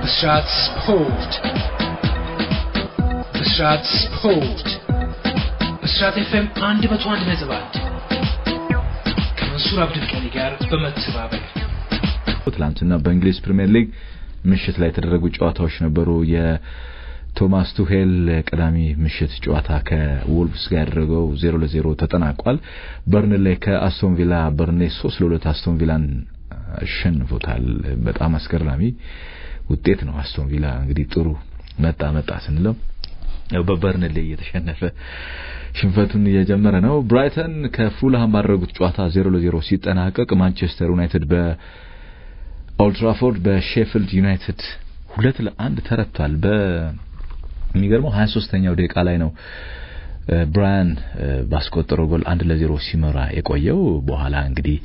ብስራት ስፖርት ብስራት ስፖርት ብስራት ኤፍኤም አንድ መቶ አንድ ነጥብ አንድ ከመንሱር አብዱልቀኒ ጋር በመተባበር ትላንትና በእንግሊዝ ፕሪምየር ሊግ ምሽት ላይ የተደረጉ ጨዋታዎች ነበሩ። የቶማስ ቱሄል ቅዳሜ ምሽት ጨዋታ ከወልቭስ ጋር ያደረገው ዜሮ ለዜሮ ተጠናቋል። በርንሌ ከአስቶን ቪላ በርንሌ ሶስት ለሁለት አስቶን ቪላን አሸንፎታል። በጣም አስገራሚ ውጤት ነው። አስቶን ቪላ እንግዲህ ጥሩ መጣ መጣ ስንለው ያው በበርንሌ እየተሸነፈ ሽንፈቱን እየጀመረ ነው። ብራይተን ከፉልሃም ባደረጉት ጨዋታ ዜሮ ለዜሮ ሲጠናቀቅ ማንቸስተር ዩናይትድ በኦልትራፎርድ በሼፊልድ ዩናይትድ ሁለት ለአንድ ተረቷል። በሚገርመው 23ኛው ደቂቃ ላይ ነው ብራያን ባስቆጠረው ጎል አንድ ለዜሮ ሲመራ የቆየው በኋላ እንግዲህ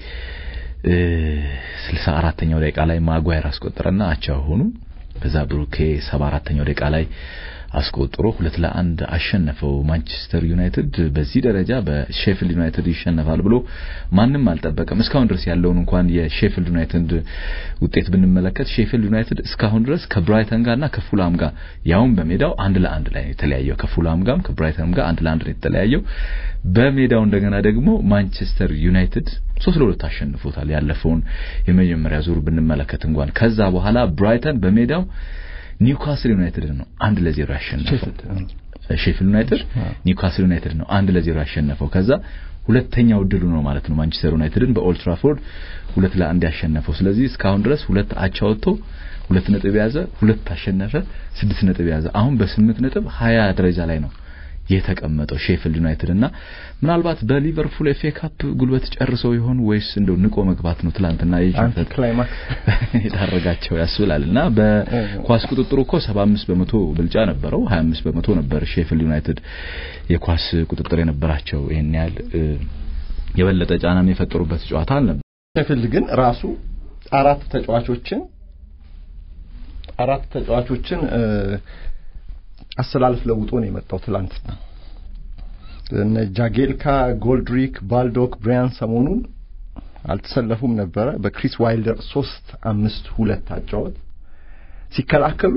ስልሳ አራተኛው ደቂቃ ላይ ማጓየር አስቆጠረና አቻ ሆኑ። ከዛ ብሩኬ ሰባ አራተኛው ደቂቃ ላይ አስቆጥሮ ሁለት ለአንድ አሸነፈው ማንቸስተር ዩናይትድ። በዚህ ደረጃ በሼፊልድ ዩናይትድ ይሸነፋል ብሎ ማንም አልጠበቀም። እስካሁን ድረስ ያለውን እንኳን የሼፊልድ ዩናይትድ ውጤት ብንመለከት ሼፊልድ ዩናይትድ እስካሁን ድረስ ከብራይተን ጋርና ከፉላም ጋር ያውም በሜዳው አንድ ለአንድ ላይ ነው የተለያየው። ከፉላም ጋርም ከብራይተንም ጋር አንድ ለአንድ ነው የተለያየው። በሜዳው እንደገና ደግሞ ማንቸስተር ዩናይትድ ሶስት ለሁለት አሸንፎታል። ያለፈውን የመጀመሪያ ዙር ብንመለከት እንኳን ከዛ በኋላ ብራይተን በሜዳው ኒውካስል ዩናይትድ ነው አንድ ለዜሮ ያሸነፈው። ሼፊልድ ዩናይትድ ኒውካስል ዩናይትድ ነው አንድ ለዜሮ ያሸነፈው። ከዛ ሁለተኛው ድሉ ነው ማለት ነው ማንቸስተር ዩናይትድን በኦልትራፎርድ ሁለት ለአንድ ያሸነፈው። ስለዚህ እስካሁን ድረስ ሁለት አቻ ወጥቶ ሁለት ነጥብ ያዘ፣ ሁለት አሸነፈ፣ ስድስት ነጥብ ያዘ። አሁን በስምንት ነጥብ ሀያ ደረጃ ላይ ነው የተቀመጠው ሼፊልድ ዩናይትድ እና ምናልባት በሊቨርፑል ኤፍ ኤ ካፕ ጉልበት ጨርሰው ይሆን ወይስ እንደው ንቆ መግባት ነው ትላንትና የሽንፈት ክላይማክስ የዳረጋቸው ያስብላል። እና በኳስ ቁጥጥሩ እኮ 75 በመቶ ብልጫ ነበረው። 25 በመቶ ነበር ሼፊልድ ዩናይትድ የኳስ ቁጥጥር የነበራቸው። ይሄን ያህል የበለጠ ጫናም የፈጠሩበት ጨዋታ አልነበር። ሼፊልድ ግን ራሱ አራት ተጫዋቾችን አራት ተጫዋቾችን አሰላለፍ ለውጦ ነው የመጣው ትላንትና። እነ ጃጌልካ፣ ጎልድሪክ፣ ባልዶክ፣ ብሪያን ሰሞኑን አልተሰለፉም ነበረ። በክሪስ ዋይልደር ሶስት አምስት ሁለት አጫወት ሲከላከሉ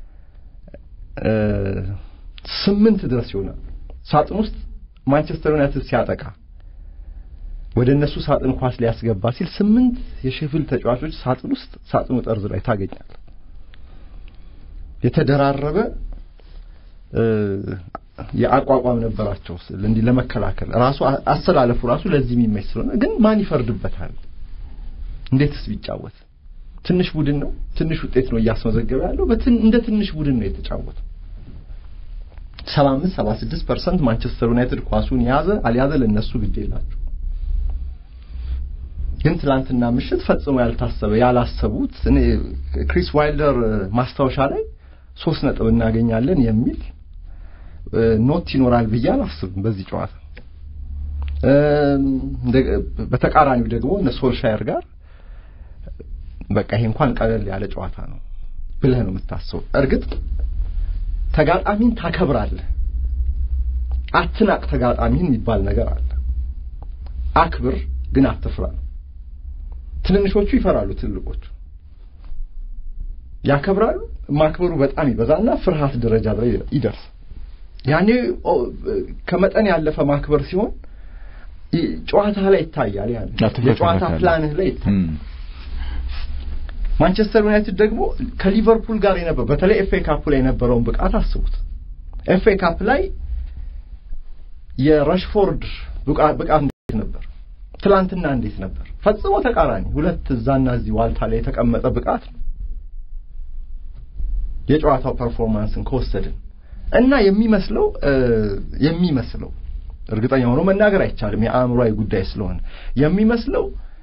ስምንት ድረስ ይሆናል ሳጥን ውስጥ ማንቸስተር ዩናይትድ ሲያጠቃ ወደ እነሱ ሳጥን ኳስ ሊያስገባ ሲል ስምንት የሼፊልድ ተጫዋቾች ሳጥን ውስጥ ሳጥኑ ጠርዝ ላይ ታገኛል። የተደራረበ የአቋቋም ነበራቸው እንዲህ ለመከላከል ራሱ አሰላለፉ ራሱ ለዚህ የሚመች ስለሆነ ግን ማን ይፈርድበታል? እንዴትስ ቢጫወት ትንሽ ቡድን ነው። ትንሽ ውጤት ነው እያስመዘገበ ያለው። እንደ ትንሽ ቡድን ነው የተጫወተው። ሰባ አምስት ሰባ ስድስት ፐርሰንት ማንቸስተር ዩናይትድ ኳሱን ያዘ አልያዘ ለእነሱ ግድ የላቸው። ግን ትላንትና ምሽት ፈጽሞ ያልታሰበ ያላሰቡት እኔ ክሪስ ዋይልደር ማስታወሻ ላይ ሶስት ነጥብ እናገኛለን የሚል ኖት ይኖራል ብዬ አላስብም በዚህ ጨዋታ። በተቃራኒው ደግሞ እነ ሶልሻየር ጋር በቃ ይሄ እንኳን ቀለል ያለ ጨዋታ ነው ብለህ ነው የምታስበው። እርግጥ ተጋጣሚን ታከብራለህ፣ አትናቅ ተጋጣሚን የሚባል ነገር አለ። አክብር ግን አትፍራ ነው። ትንንሾቹ ይፈራሉ፣ ትልቆቹ ያከብራሉ። ማክበሩ በጣም ይበዛና ፍርሃት ደረጃ ላይ ይደርስ። ያኔ ከመጠን ያለፈ ማክበር ሲሆን ጨዋታ ላይ ይታያል። ያኔ የጨዋታ ፕላንህ ላይ ይታያል። ማንቸስተር ዩናይትድ ደግሞ ከሊቨርፑል ጋር የነበረው በተለይ ኤፍ ኤ ካፕ ላይ የነበረውን ብቃት አስቡት። ኤፍ ኤ ካፕ ላይ የረሽፎርድ ብቃት እንዴት ነበር? ትላንትና እንዴት ነበር? ፈጽሞ ተቃራኒ ሁለት እዛና እዚህ ዋልታ ላይ የተቀመጠ ብቃት ነው። የጨዋታው ፐርፎርማንስን ከወሰድን እና የሚመስለው የሚመስለው እርግጠኛ ሆኖ መናገር አይቻልም፣ የአእምሯዊ ጉዳይ ስለሆነ የሚመስለው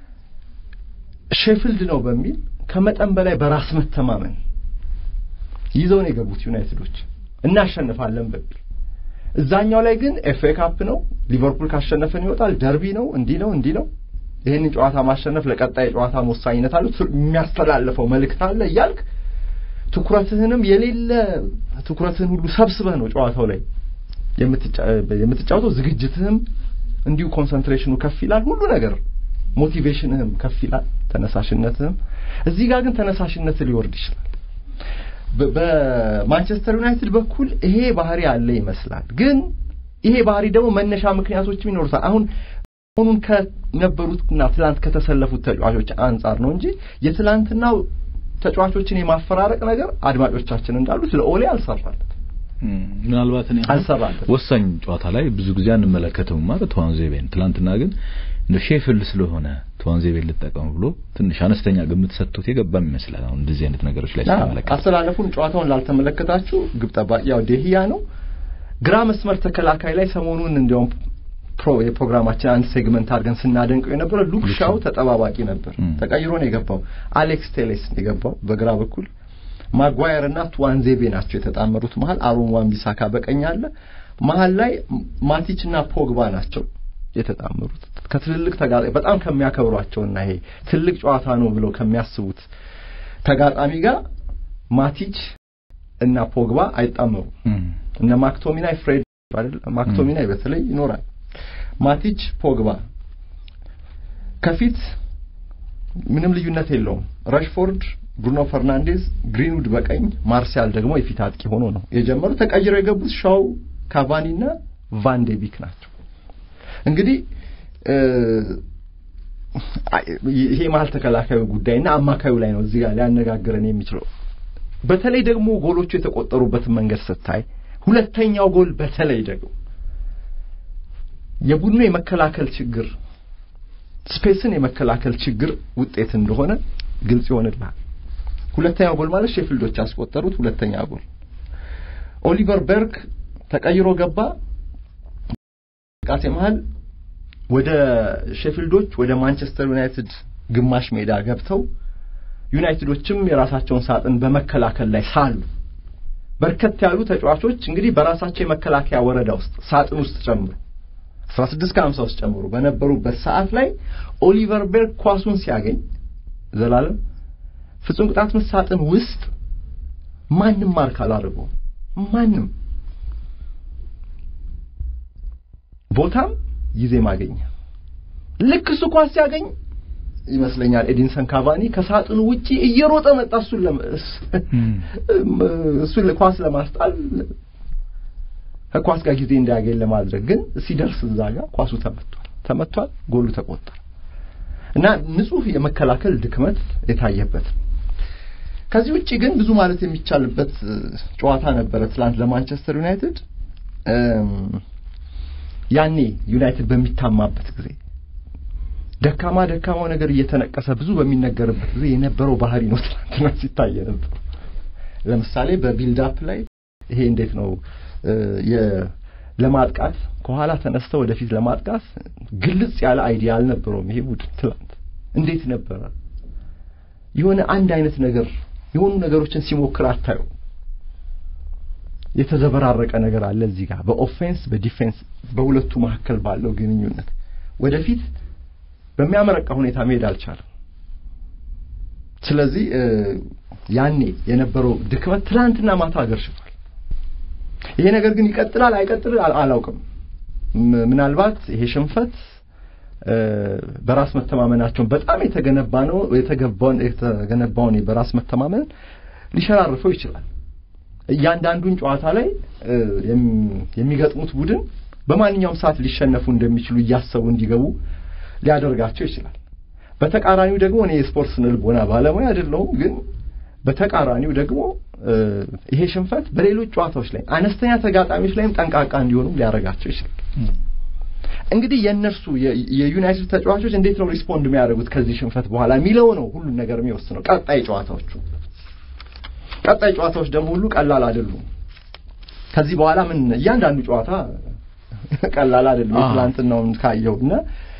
ሼፊልድ ነው በሚል ከመጠን በላይ በራስ መተማመን ይዘው ነው የገቡት ዩናይትዶች እናሸንፋለን በሚል እዛኛው ላይ ግን ኤፍ ኤ ካፕ ነው፣ ሊቨርፑል ካሸነፈን ይወጣል፣ ደርቢ ነው፣ እንዲህ ነው እንዲህ ነው፣ ይህንን ጨዋታ ማሸነፍ ለቀጣይ ጨዋታ ወሳኝነት አለው፣ የሚያስተላልፈው መልእክት አለ እያልክ ትኩረትህንም የሌለ ትኩረትህን ሁሉ ሰብስበህ ነው ጨዋታው ላይ የምትጫወተው። ዝግጅትህም እንዲሁ ኮንሰንትሬሽኑ ከፍ ይላል፣ ሁሉ ነገር ሞቲቬሽንህም ከፍ ይላል፣ ተነሳሽነትህም። እዚህ ጋር ግን ተነሳሽነት ሊወርድ ይችላል። በ- በማንቸስተር ዩናይትድ በኩል ይሄ ባህሪ ያለ ይመስላል። ግን ይሄ ባህሪ ደግሞ መነሻ ምክንያቶችም ይኖሩታል። አሁን አሁኑን ከነበሩትና ትላንት ከተሰለፉት ተጫዋቾች አንጻር ነው እንጂ የትላንትናው ተጫዋቾችን የማፈራረቅ ነገር አድማጮቻችን እንዳሉት ለኦሌ አልሰራለት እም፣ ምናልባት እኔ አሁን አልሰራለትም። ወሳኝ ጨዋታ ላይ ብዙ ጊዜ አንመለከተውም ማለት ተዋንዜቤን ትላንትና ግን እንደ ሼፍል ስለሆነ ተዋንዜቤን ልጠቀም ብሎ ትንሽ አነስተኛ ግምት ሰጥቶት የገባም ይመስላል። አሁን እንደዚህ አይነት ነገሮች ላይ ስንመለከት አስተላለፉን ጨዋታውን ላልተመለከታችሁ ግብ ጠባቂ ያው ዴህያ ነው። ግራ መስመር ተከላካይ ላይ ሰሞኑን እንዲያውም ፕሮ የፕሮግራማችን አንድ ሴግመንት አድርገን ስናደንቀው የነበረ ሉክ ሻው ተጠባባቂ ነበር። ም። ተቀይሮ ነው የገባው። አሌክስ ቴሌስ ነው የገባው በግራ በኩል። ማጓየር እና ቱዋንዜቤ ናቸው የተጣመሩት መሀል። አሮን ዋን ቢሳካ በቀኝ አለ። መሀል ላይ ማቲች እና ፖግባ ናቸው የተጣመሩት ከትልልቅ ተጋጣሚ በጣም ከሚያከብሯቸውና ይሄ ትልቅ ጨዋታ ነው ብለው ከሚያስቡት ተጋጣሚ ጋር ማቲች እና ፖግባ አይጣመሩም። እም፣ እነ ማክቶሚናይ ፍሬድ አይደል ማክቶሚናይ በተለይ ይኖራል። ማቲች ፖግባ ከፊት ምንም ልዩነት የለውም። ረሽፎርድ፣ ብሩኖ ፈርናንዴዝ፣ ግሪንውድ በቀኝ ማርሲያል ደግሞ የፊት አጥቂ ሆኖ ነው የጀመሩ። ተቀይረው የገቡት ሻው ካቫኒ እና ቫንዴቢክ ናቸው። እንግዲህ እ፣ አይ፣ ይሄ መሀል ተከላካዩ ጉዳይና አማካዩ ላይ ነው እዚህ ጋር ሊያነጋግረን የሚችለው። በተለይ ደግሞ ጎሎቹ የተቆጠሩበትን መንገድ ስታይ ሁለተኛው ጎል በተለይ ደግሞ የቡድኑ የመከላከል ችግር ስፔስን የመከላከል ችግር ውጤት እንደሆነ ግልጽ ይሆንልሃል። ሁለተኛው ጎል ማለት ሼፊልዶች ያስቆጠሩት ሁለተኛ ጎል ኦሊቨር በርግ ተቀይሮ ገባ። ቃሴ መሃል ወደ ሼፊልዶች ወደ ማንቸስተር ዩናይትድ ግማሽ ሜዳ ገብተው ዩናይትዶችም የራሳቸውን ሳጥን በመከላከል ላይ ሳሉ በርከት ያሉ ተጫዋቾች እንግዲህ በራሳቸው የመከላከያ ወረዳ ውስጥ ሳጥን ውስጥ ጨምሮ 16 ከ50 ውስጥ ጨምሮ በነበሩበት ሰዓት ላይ ኦሊቨር ቤርግ ኳሱን ሲያገኝ ዘላለም ፍጹም ቅጣት ምት ሳጥን ውስጥ ማንም ማርክ አላደረገውም። ማንም ቦታም ጊዜ ማገኘ ልክ እሱ ኳስ ሲያገኝ ይመስለኛል ኤዲንሰን ካቫኒ ከሳጥኑ ውጪ እየሮጠ መጣ እሱን ለመ እሱን ኳስ ለማስጣል ከኳስ ጋር ጊዜ እንዳያገኝ ለማድረግ ግን ሲደርስ እዛ ጋር ኳሱ ተመቷል ተመቷል ጎሉ ተቆጠረ እና ንጹህ የመከላከል ድክመት የታየበት ከዚህ ውጪ ግን ብዙ ማለት የሚቻልበት ጨዋታ ነበረ ትላንት ለማንቸስተር ዩናይትድ ያኔ ዩናይትድ በሚታማበት ጊዜ ደካማ ደካማው ነገር እየተነቀሰ ብዙ በሚነገርበት ጊዜ የነበረው ባህሪ ነው ትናንትና ሲታይ ነበር። ለምሳሌ በቢልዳፕ ላይ ይሄ እንዴት ነው ለማጥቃት ከኋላ ተነስተው ወደፊት ለማጥቃት ግልጽ ያለ አይዲያ አልነበረውም ይሄ ቡድን ትላንት። እንዴት ነበረ የሆነ አንድ አይነት ነገር የሆኑ ነገሮችን ሲሞክር አታዩ። የተዘበራረቀ ነገር አለ እዚህ ጋር በኦፌንስ በዲፌንስ በሁለቱ መካከል ባለው ግንኙነት ወደፊት በሚያመረቃ ሁኔታ መሄድ አልቻለም። ስለዚህ ያኔ የነበረው ድክመት ትላንትና ማታ አገርሽቷል። ይሄ ነገር ግን ይቀጥላል አይቀጥል አላውቅም። ምናልባት ይሄ ሽንፈት በራስ መተማመናቸውን በጣም የተገነባ ነው የተገባውን የተገነባውን በራስ መተማመን ሊሸራርፈው ይችላል። እያንዳንዱን ጨዋታ ላይ የሚገጥሙት ቡድን በማንኛውም ሰዓት ሊሸነፉ እንደሚችሉ እያሰቡ እንዲገቡ ሊያደርጋቸው ይችላል። በተቃራኒው ደግሞ እኔ የስፖርት ስነልቦና ባለሙያ አይደለሁም፣ ግን በተቃራኒው ደግሞ ይሄ ሽንፈት በሌሎች ጨዋታዎች ላይ አነስተኛ ተጋጣሚዎች ላይም ጠንቃቃ እንዲሆኑ ሊያደርጋቸው ይችላል። እንግዲህ የእነርሱ የዩናይትድ ተጫዋቾች እንዴት ነው ሪስፖንድ የሚያደርጉት ከዚህ ሽንፈት በኋላ የሚለው ነው ሁሉን ነገር የሚወስነው። ቀጣይ ጨዋታዎቹ ቀጣይ ጨዋታዎች ደግሞ ሁሉ ቀላል አይደሉም። ከዚህ በኋላ ምን እያንዳንዱ ጨዋታ ቀላል አይደለም። ትናንትናውን ካየው እና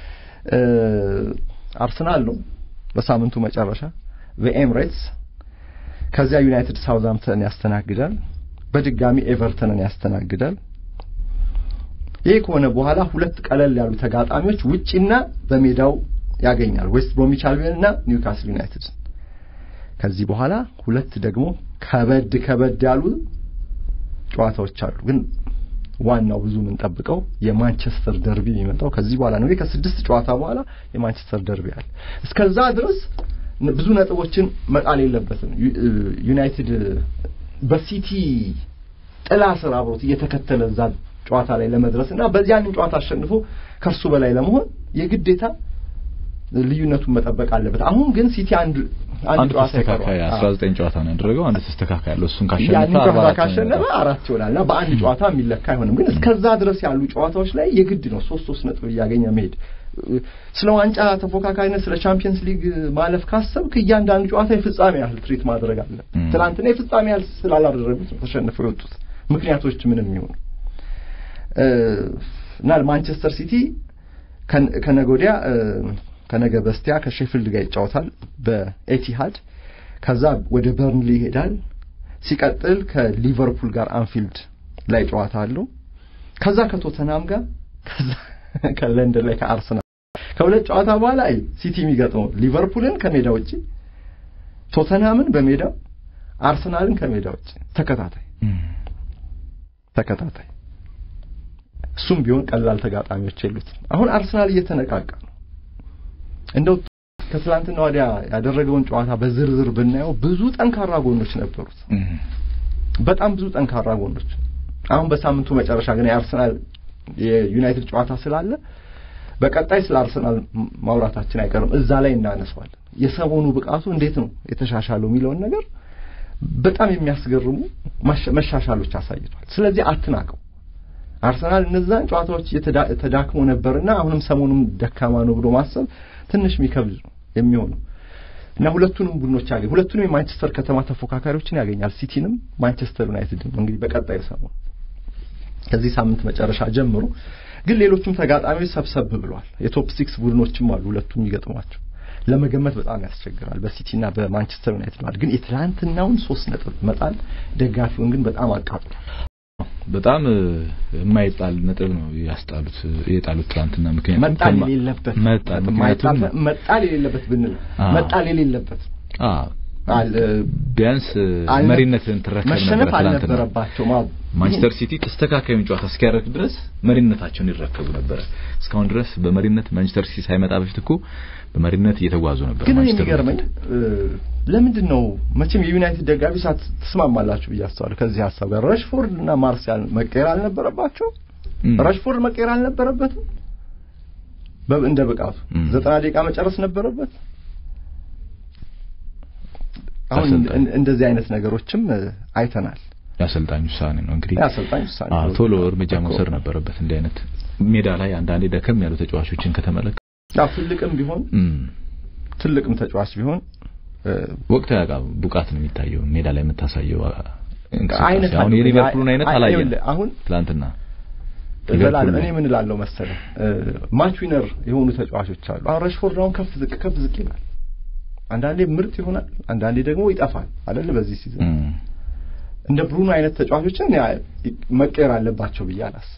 አርሰናል ነው በሳምንቱ መጨረሻ በኤምሬትስ ከዚያ ዩናይትድ ሳውዝሃምፕተን ያስተናግዳል። በድጋሚ ኤቨርተንን ያስተናግዳል። ይህ ከሆነ በኋላ ሁለት ቀለል ያሉ ተጋጣሚዎች ውጪና በሜዳው ያገኛል። ዌስት ብሮሚች አልቢዮን እና ኒውካስል ዩናይትድ። ከዚህ በኋላ ሁለት ደግሞ ከበድ ከበድ ያሉ ጨዋታዎች አሉ። ግን ዋናው ብዙ የምንጠብቀው የማንቸስተር ደርቢ የሚመጣው ከዚህ በኋላ ነው። ከስድስት ጨዋታ በኋላ የማንቸስተር ደርቢ አለ። እስከዛ ድረስ ብዙ ነጥቦችን መጣል የለበትም። ዩናይትድ በሲቲ ጥላ ስር አብሮት እየተከተለ እዛ ጨዋታ ላይ ለመድረስ እና በዚያንን ጨዋታ አሸንፎ ከእርሱ በላይ ለመሆን የግዴታ ልዩነቱን መጠበቅ አለበት። አሁን ግን ሲቲ አንድ አንድ ጨዋታ ተስተካካይ ይቀረዋል። 19 ጨዋታ ነው ያደረገው። አንድ ተስተካካይ ያለው እሱን ካሸነፈ ያንን ጨዋታ 44 ካሸነፈ አራት ይሆናል እና በአንድ ጨዋታ የሚለካ አይሆንም። ግን እስከዛ ድረስ ያሉ ጨዋታዎች ላይ የግድ ነው ሶስት ሶስት ነጥብ እያገኘ መሄድ። ስለ ዋንጫ ተፎካካሪነት፣ ስለ ቻምፒየንስ ሊግ ማለፍ ካሰብክ እያንዳንዱ ጨዋታ የፍጻሜ ያህል ትሪት ማድረግ አለ። ም። ትናንትና የፍጻሜ ያህል ስላላደረጉት ነው ተሸንፈው የወጡት ምክንያቶች ምንም ይሆኑ እና ማንቸስተር ሲቲ ከን- ከነገ ወዲያ እ፣ ከነገ በስቲያ ከሼፊልድ ጋር ይጫወታል በኤቲሃድ ከዛ ወደ በርንሊ ይሄዳል ሲቀጥል ከሊቨርፑል ጋር አንፊልድ ላይ ጨዋታ አለው ከዛ ከቶተናም ጋር ከዛ ከለንደን ላይ ከአርሰናል ከሁለት ጨዋታ በኋላ አይ ሲቲ የሚገጥመው ሊቨርፑልን ከሜዳ ውጪ ቶተናምን በሜዳው አርሰናልን ከሜዳ ውጪ ተከታታይ እም። ተከታታይ እሱም ቢሆን ቀላል ተጋጣሚዎች የሉትም። አሁን አርሰናል እየተነቃቃ ነው። እንደው ከትላንትና ወዲያ ያደረገውን ጨዋታ በዝርዝር ብናየው ብዙ ጠንካራ ጎኖች ነበሩት። እም። በጣም ብዙ ጠንካራ ጎኖች። አሁን በሳምንቱ መጨረሻ ግን የአርሰናል የዩናይትድ ጨዋታ ስላለ በቀጣይ ስለ አርሰናል ም- ማውራታችን አይቀርም። እዛ ላይ እናነሳዋለን። የሰሞኑ ብቃቱ እንዴት ነው የተሻሻለው የሚለውን ነገር በጣም የሚያስገርሙ ማሻ- መሻሻሎች አሳይቷል። ስለዚህ አትናቀው። አርሰናል እነዛን ጨዋታዎች እየተዳ- ተዳክሞ ነበርና አሁንም ሰሞኑን ደካማ ነው ብሎ ማሰብ ትንሽ የሚከብድ ነው የሚሆነው እና ሁለቱንም ቡድኖች ያገኝ ሁለቱንም የማንቸስተር ከተማ ተፎካካሪዎችን ያገኛል። ሲቲንም ማንቸስተር ዩናይትድን እንግዲህ በቀጣይ ሰሞን ከዚህ ሳምንት መጨረሻ ጀምሮ ግን ሌሎቹም ተጋጣሚዎች ሰብሰብ ብለዋል። የቶፕ ሲክስ ቡድኖችም አሉ ሁለቱም የሚገጥሟቸው ለመገመት በጣም ያስቸግራል። በሲቲና በማንቸስተር ዩናይትድ ማለት ግን የትላንትናውን ሶስት ነጥብ መጣል ደጋፊውን ግን በጣም አቃጥሏል። በጣም እ፣ የማይጣል ነጥብ ነው ያስጣሉት የጣሉት ትናንትና። ምክንያቱም መጣል ከማ- የሌለበት መጣል ምክንያቱም ማይጣል- መጣል የሌለበት ብንል አዎ። መጣል የሌለበት አ አል- ቢያንስ እ፣ አልነ- መሪነትን ትረከብ ነበር መሸነፍ ትናንትና። አልነበረባቸውም። አዎ። ማንቸስተር ሲቲ ተስተካካዩን ጨዋታ እስኪያደርግ ድረስ መሪነታቸውን ይረከቡ ነበረ። እስካሁን ድረስ በመሪነት ማንቸስተር ሲቲ ሳይመጣ በፊት እኮ በመሪነት እየተጓዙ ነበር። ግን እኔ ማንቸስተር የሚገርመኝ ዩናይትድ። እ፣ ለምንድን ነው መቼም የዩናይትድ ደጋፊ ሳት ትስማማላችሁ ብዬ አስባለሁ ከዚህ ሀሳብ ጋር ረሽፎርድ እና ማርሲያል መቀየር አልነበረባቸው እም። ረሽፎርድ መቀየር አልነበረበትም በ- እንደ ብቃቱ እም። ዘጠና ደቂቃ መጨረስ ነበረበት አሁን አሰልጣኝ። እን- እንደዚህ አይነት ነገሮችም እ፣ አይተናል የአሰልጣኝ ውሳኔ ነው እንግዲህ የአሰልጣኝ ውሳኔ አዎ፣ ነው። ቶሎ እርምጃ እኮ። መውሰድ ነበረበት። እንዲህ አይነት ሜዳ ላይ አንዳንዴ ደከም ያሉ ተጫዋቾችን ከተመለከ ያው ትልቅም ቢሆን እም፣ ትልቅም ተጫዋች ቢሆን እ፣ ወቅታዊ አቋም ብቃት ነው የሚታየው ሜዳ ላይ የምታሳየው አ- እንቅስቃሴ። አይነት አሁን አለው። የሊቨርፑልን አይነት አይ- አላየንም ይኸውልህ፣ አሁን ትላንትና ዘላለም ሊቨርፑል እኔ ምን እላለሁ መሰለህ ማች ዊነር የሆኑ ተጫዋቾች አሉ። አሁን ረሽፎርድ አሁን ከፍ ዝቅ ከፍ ዝቅ ይላል። አንዳንዴ ምርጥ ይሆናል፣ አንዳንዴ ደግሞ ይጠፋል አይደል? በዚህ ሲዝን እም፣ እንደ ብሩኖ አይነት ተጫዋቾችን ያ መቀየር አለባቸው ብዬ አላስብም።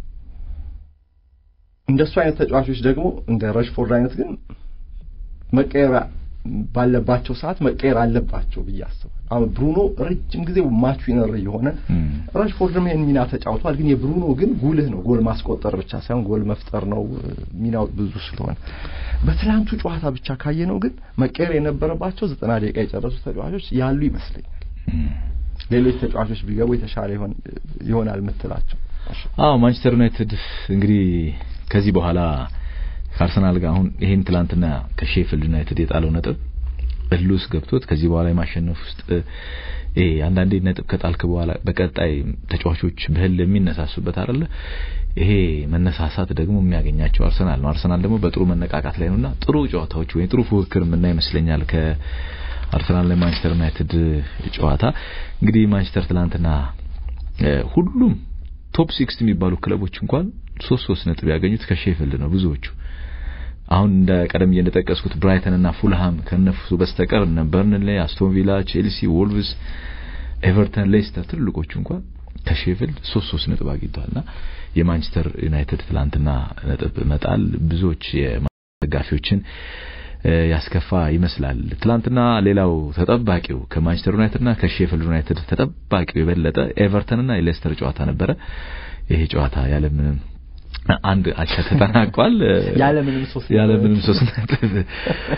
እንደሱ አይነት ተጫዋቾች ደግሞ እንደ ረሽፎርድ አይነት ግን መቀየር ባለባቸው ሰዓት መቀየር አለባቸው ብዬ አስባለሁ። አሁን ብሩኖ ረጅም ጊዜ ማች ዊነር የሆነ እም፣ ራሽፎርድም ይሄን ሚና ተጫውቷል። ግን የብሩኖ ግን ጉልህ ነው። ጎል ማስቆጠር ብቻ ሳይሆን ጎል መፍጠር ነው እ፣ ሚናው ብዙ ስለሆነ በትላንቱ ጨዋታ ብቻ ካየነው ግን መቀየር የነበረባቸው ዘጠና ደቂቃ የጨረሱ ተጫዋቾች ያሉ ይመስለኛል። እም። ሌሎች ተጫዋቾች ቢገቡ የተሻለ ይሆን ይሆናል የምትላቸው አዎ ማንቸስተር ዩናይትድ እንግዲህ ከዚህ በኋላ ከአርሰናል ጋር አሁን ይሄን ትላንትና ከሼፊልድ ዩናይትድ የጣለው ነጥብ እልህ ውስጥ ገብቶት ከዚህ በኋላ የማሸነፍ ውስጥ እ አንዳንዴ ነጥብ ከጣልክ በኋላ በቀጣይ ተጫዋቾች በህል የሚነሳሱበት አይደለ ይሄ መነሳሳት ደግሞ የሚያገኛቸው አርሰናል ነው። አርሰናል ደግሞ በጥሩ መነቃቃት ላይ ነውና ጥሩ ጨዋታዎች ወይ ጥሩ ፉክክር የምናይ ይመስለኛል ከአርሰናል ላይ ማንቸስተር ዩናይትድ ጨዋታ እንግዲህ ማንቸስተር ትላንትና ሁሉም ቶፕ ሲክስ የሚባሉ ክለቦች እንኳን ሶስት ሶስት ነጥብ ያገኙት ከሼፊልድ ነው ብዙዎቹ አሁን እንደ ቀደም እንደጠቀስኩት ብራይተን እና ፉልሃም ከነሱ በስተቀር እነ በርንሌ፣ አስቶን ቪላ፣ ቼልሲ፣ ወልቭስ፣ ኤቨርተን፣ ሌስተር ትልቆቹ እንኳን ከሼፊልድ ሶስት ሶስት ነጥብ አግኝተዋልና የማንቸስተር ዩናይትድ ትላንትና ነጥብ መጣል ብዙዎች ደጋፊዎችን ያስከፋ ይመስላል። ትላንትና ሌላው ተጠባቂው ከማንቸስተር ዩናይትድና ከሼፊልድ ዩናይትድ ተጠባቂው የበለጠ ኤቨርተንና የሌስተር ጨዋታ ነበረ። ይሄ ጨዋታ ያለምንም አንድ አቻ ተጠናቋል። ያለምንም ሶስት ያለምንም ሶስት ነጥብ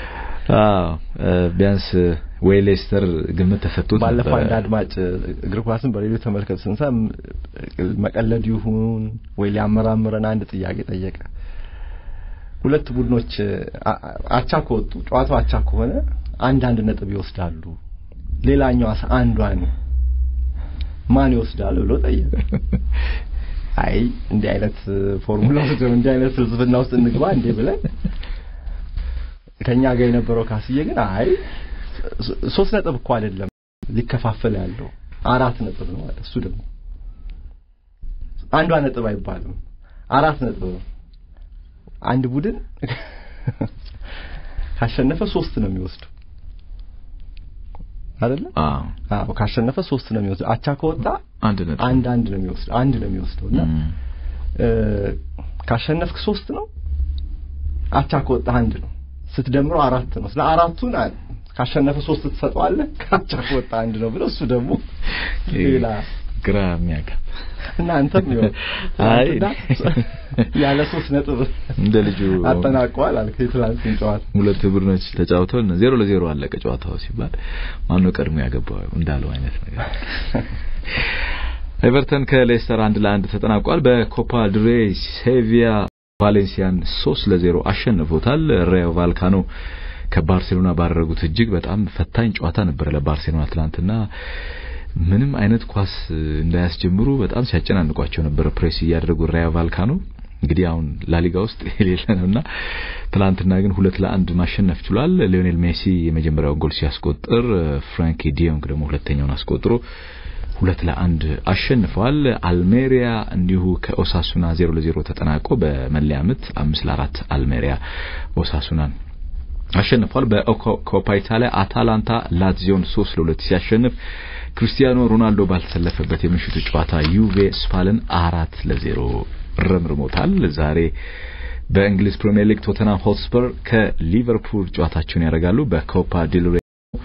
አዎ ቢያንስ ወይ ሌስተር ግምት ተሰጥቶት ባለፈው ነበረ። አንድ አድማጭ እግር ኳስን በሬዲዮ ተመልከቱ ስንሰም መቀለድ ይሁን ወይ ሊያመራምረን አንድ ጥያቄ ጠየቀ። ሁለት ቡድኖች አ- አቻ ከወጡ ጨዋታው አቻ ከሆነ አንድ አንድ ነጥብ ይወስዳሉ። ሌላኛው አስ አንዷን ማን ይወስዳል ብሎ ጠየቀ። አይ እንዲህ አይነት ፎርሙላ ውስጥ እንዲህ አይነት ፍልስፍና ውስጥ እንግባ እንዴ ብለን ከኛ ጋር የነበረው ካስዬ ግን አይ ሶ- ሶስት ነጥብ እኮ አይደለም ሊከፋፈል ያለው አራት ነጥብ ነው ማለት እሱ ደግሞ አንዷ ነጥብ አይባልም አራት ነጥብ ነው አንድ ቡድን ካሸነፈ ሶስት ነው የሚወስደው አይደለ አዎ አዎ ካሸነፈ ሶስት ነው የሚወስደው አቻ ከወጣ አንድ ነጥብ አንድ አንድ ነው የሚወስደው አንድ ነው የሚወስደው እና እም፣ እ፣ ካሸነፍክ ሶስት ነው አቻ ከወጣ አንድ ነው ስትደምረው አራት ነው ስለ አራቱን አ- ካሸነፈ ሶስት ትሰጠዋለህ ካቻ ከወጣ አንድ ነው ብለው እሱ ደግሞ ሌላ ግራ የሚያጋባ እና አንተም ይኸው አይ ትናንትና ያለ ሶስት ነጥብ እንደ ልጁ አጠናቀዋል አልክ የትላንቱን ጨዋታ ሁለት ቡድኖች ተጫውተው ዜሮ ለዜሮ አለቀ ጨዋታው ሲባል ማነው ቀድሞ ያገባው እንዳለው አይነት ነገር ኤቨርተን ከሌስተር አንድ ለአንድ ተጠናቋል። በኮፓ ድሬ ሴቪያ ቫሌንሲያን ሶስት ለዜሮ አሸንፎታል። ሬዮ ቫልካኖ ከባርሴሎና ባደረጉት እጅግ በጣም ፈታኝ ጨዋታ ነበረ ለባርሴሎና ትናንትና ምንም አይነት ኳስ እንዳያስጀምሩ በጣም ሲያጨናንቋቸው ነበር ፕሬስ እያደረጉ ራዮ ቫልካኖ እንግዲህ አሁን ላሊጋ ውስጥ የሌለ ነውና ትናንትና ግን ሁለት ለአንድ ማሸነፍ ችሏል። ሊዮኔል ሜሲ የመጀመሪያውን ጎል ሲያስቆጥር ፍራንኪ ዲዮንግ ደግሞ ሁለተኛውን አስቆጥሮ ሁለት ለአንድ አሸንፈዋል። አልሜሪያ እንዲሁ ከኦሳሱና ዜሮ ለዜሮ ተጠናቆ በመለያ ምት አምስት ለአራት አልሜሪያ ኦሳሱናን አሸንፏል። በኮፓ ኢታሊያ አታላንታ ላትዚዮን ሶስት ለሁለት ሲያሸንፍ ክርስቲያኖ ሮናልዶ ባልተሰለፈበት የምሽቱ ጨዋታ ዩቬ ስፓልን አራት ለዜሮ ረምርሞታል። ዛሬ በእንግሊዝ ፕሪምየር ሊግ ቶተናም ሆትስፐር ከሊቨርፑል ጨዋታቸውን ያደርጋሉ። በኮፓ ዲል ሬይ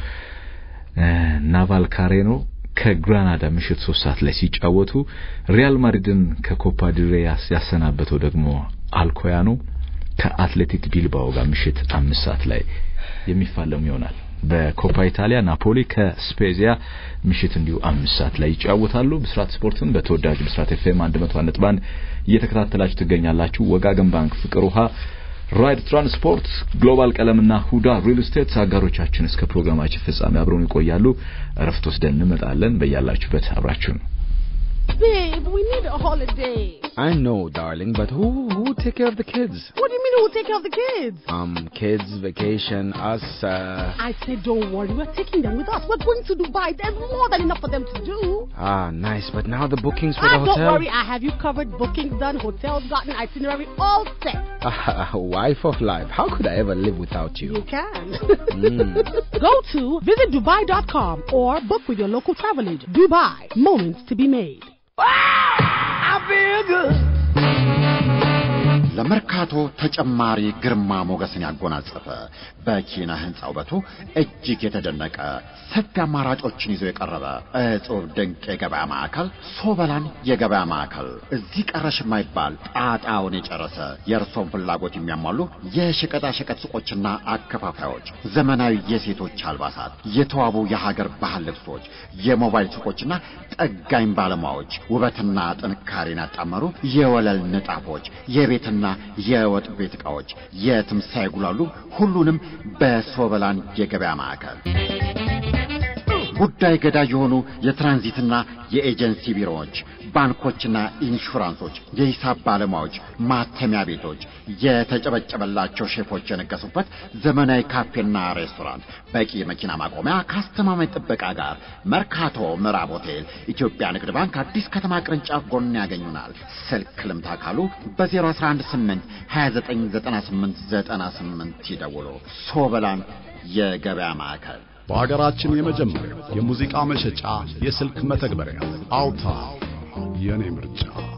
ናቫል ካሬኖ ከግራናዳ ምሽት ሶስት ሰዓት ላይ ሲጫወቱ ሪያል ማድሪድን ከኮፓ ዲል ሬይ ያሰናበተው ደግሞ አልኮያኖ ከአትሌቲክ ቢልባኦ ጋር ምሽት አምስት ሰዓት ላይ የሚፋለሙ ይሆናል። በኮፓ ኢታሊያ ናፖሊ ከስፔዚያ ምሽት እንዲሁ አምስት ሰዓት ላይ ይጫወታሉ። ብስራት ስፖርትን በተወዳጁ ብስራት ኤፍኤም 101.1 እየተከታተላችሁ ትገኛላችሁ። ወጋገን ባንክ፣ ፍቅር ውሃ፣ ራይድ ትራንስፖርት፣ ግሎባል ቀለምና ሁዳ ሪል ስቴት አጋሮቻችን እስከ ፕሮግራማችን ፍጻሜ አብረውን ይቆያሉ። እረፍት ወስደን እንመጣለን። በያላችሁበት አብራችሁን Babe, we need a holiday. I know, darling, but who who will take care of the kids? What do you mean who'll take care of the kids? Um, kids, vacation, us. Uh, I said don't worry, we're taking them with us. We're going to Dubai. There's more than enough for them to do. ah, nice. But now the bookings for Ah, the don't hotel. worry, I have you covered. Bookings done, hotels gotten, itinerary all set. Ah, wife of life. How could I ever live without you? You can. Mm. Go to visitdubai.com or book with your local travel agent. Dubai, moments to be made. ለመርካቶ ተጨማሪ ግርማ ሞገስን ያጎናጸፈ በኪነ ህንፃ ውበቱ እጅግ የተደነቀ ሰፊ አማራጮችን ይዞ የቀረበ እጹብ ድንቅ የገበያ ማዕከል ሶበላን የገበያ ማዕከል እዚህ ቀረሽ የማይባል ጣጣውን የጨረሰ የእርሶን ፍላጎት የሚያሟሉ የሸቀጣሸቀጥ ሱቆችና አከፋፋዮች፣ ዘመናዊ የሴቶች አልባሳት፣ የተዋቡ የሀገር ባህል ልብሶች፣ የሞባይል ሱቆችና ጠጋኝ ባለሙያዎች፣ ውበትና ጥንካሬን ያጣመሩ የወለል ንጣፎች፣ የቤትና የወጥ ቤት ዕቃዎች የትም ሳይጉላሉ ሁሉንም በሶበላን የገበያ ማዕከል ጉዳይ ገዳይ የሆኑ የትራንዚትና የኤጀንሲ ቢሮዎች፣ ባንኮችና ኢንሹራንሶች፣ የሂሳብ ባለሙያዎች፣ ማተሚያ ቤቶች፣ የተጨበጨበላቸው ሼፎች የነገሱበት ዘመናዊ ካፌና ሬስቶራንት፣ በቂ የመኪና ማቆሚያ ከአስተማማኝ ጥበቃ ጋር መርካቶ ምዕራብ ሆቴል ኢትዮጵያ ንግድ ባንክ አዲስ ከተማ ቅርንጫፍ ጎን ያገኙናል። ስልክ ልምታ ካሉ በ0118 299898 ይደውሉ። ሶበላን የገበያ ማዕከል በሀገራችን የመጀመሪያው የሙዚቃ መሸጫ የስልክ መተግበሪያ አውታ የኔ ምርጫ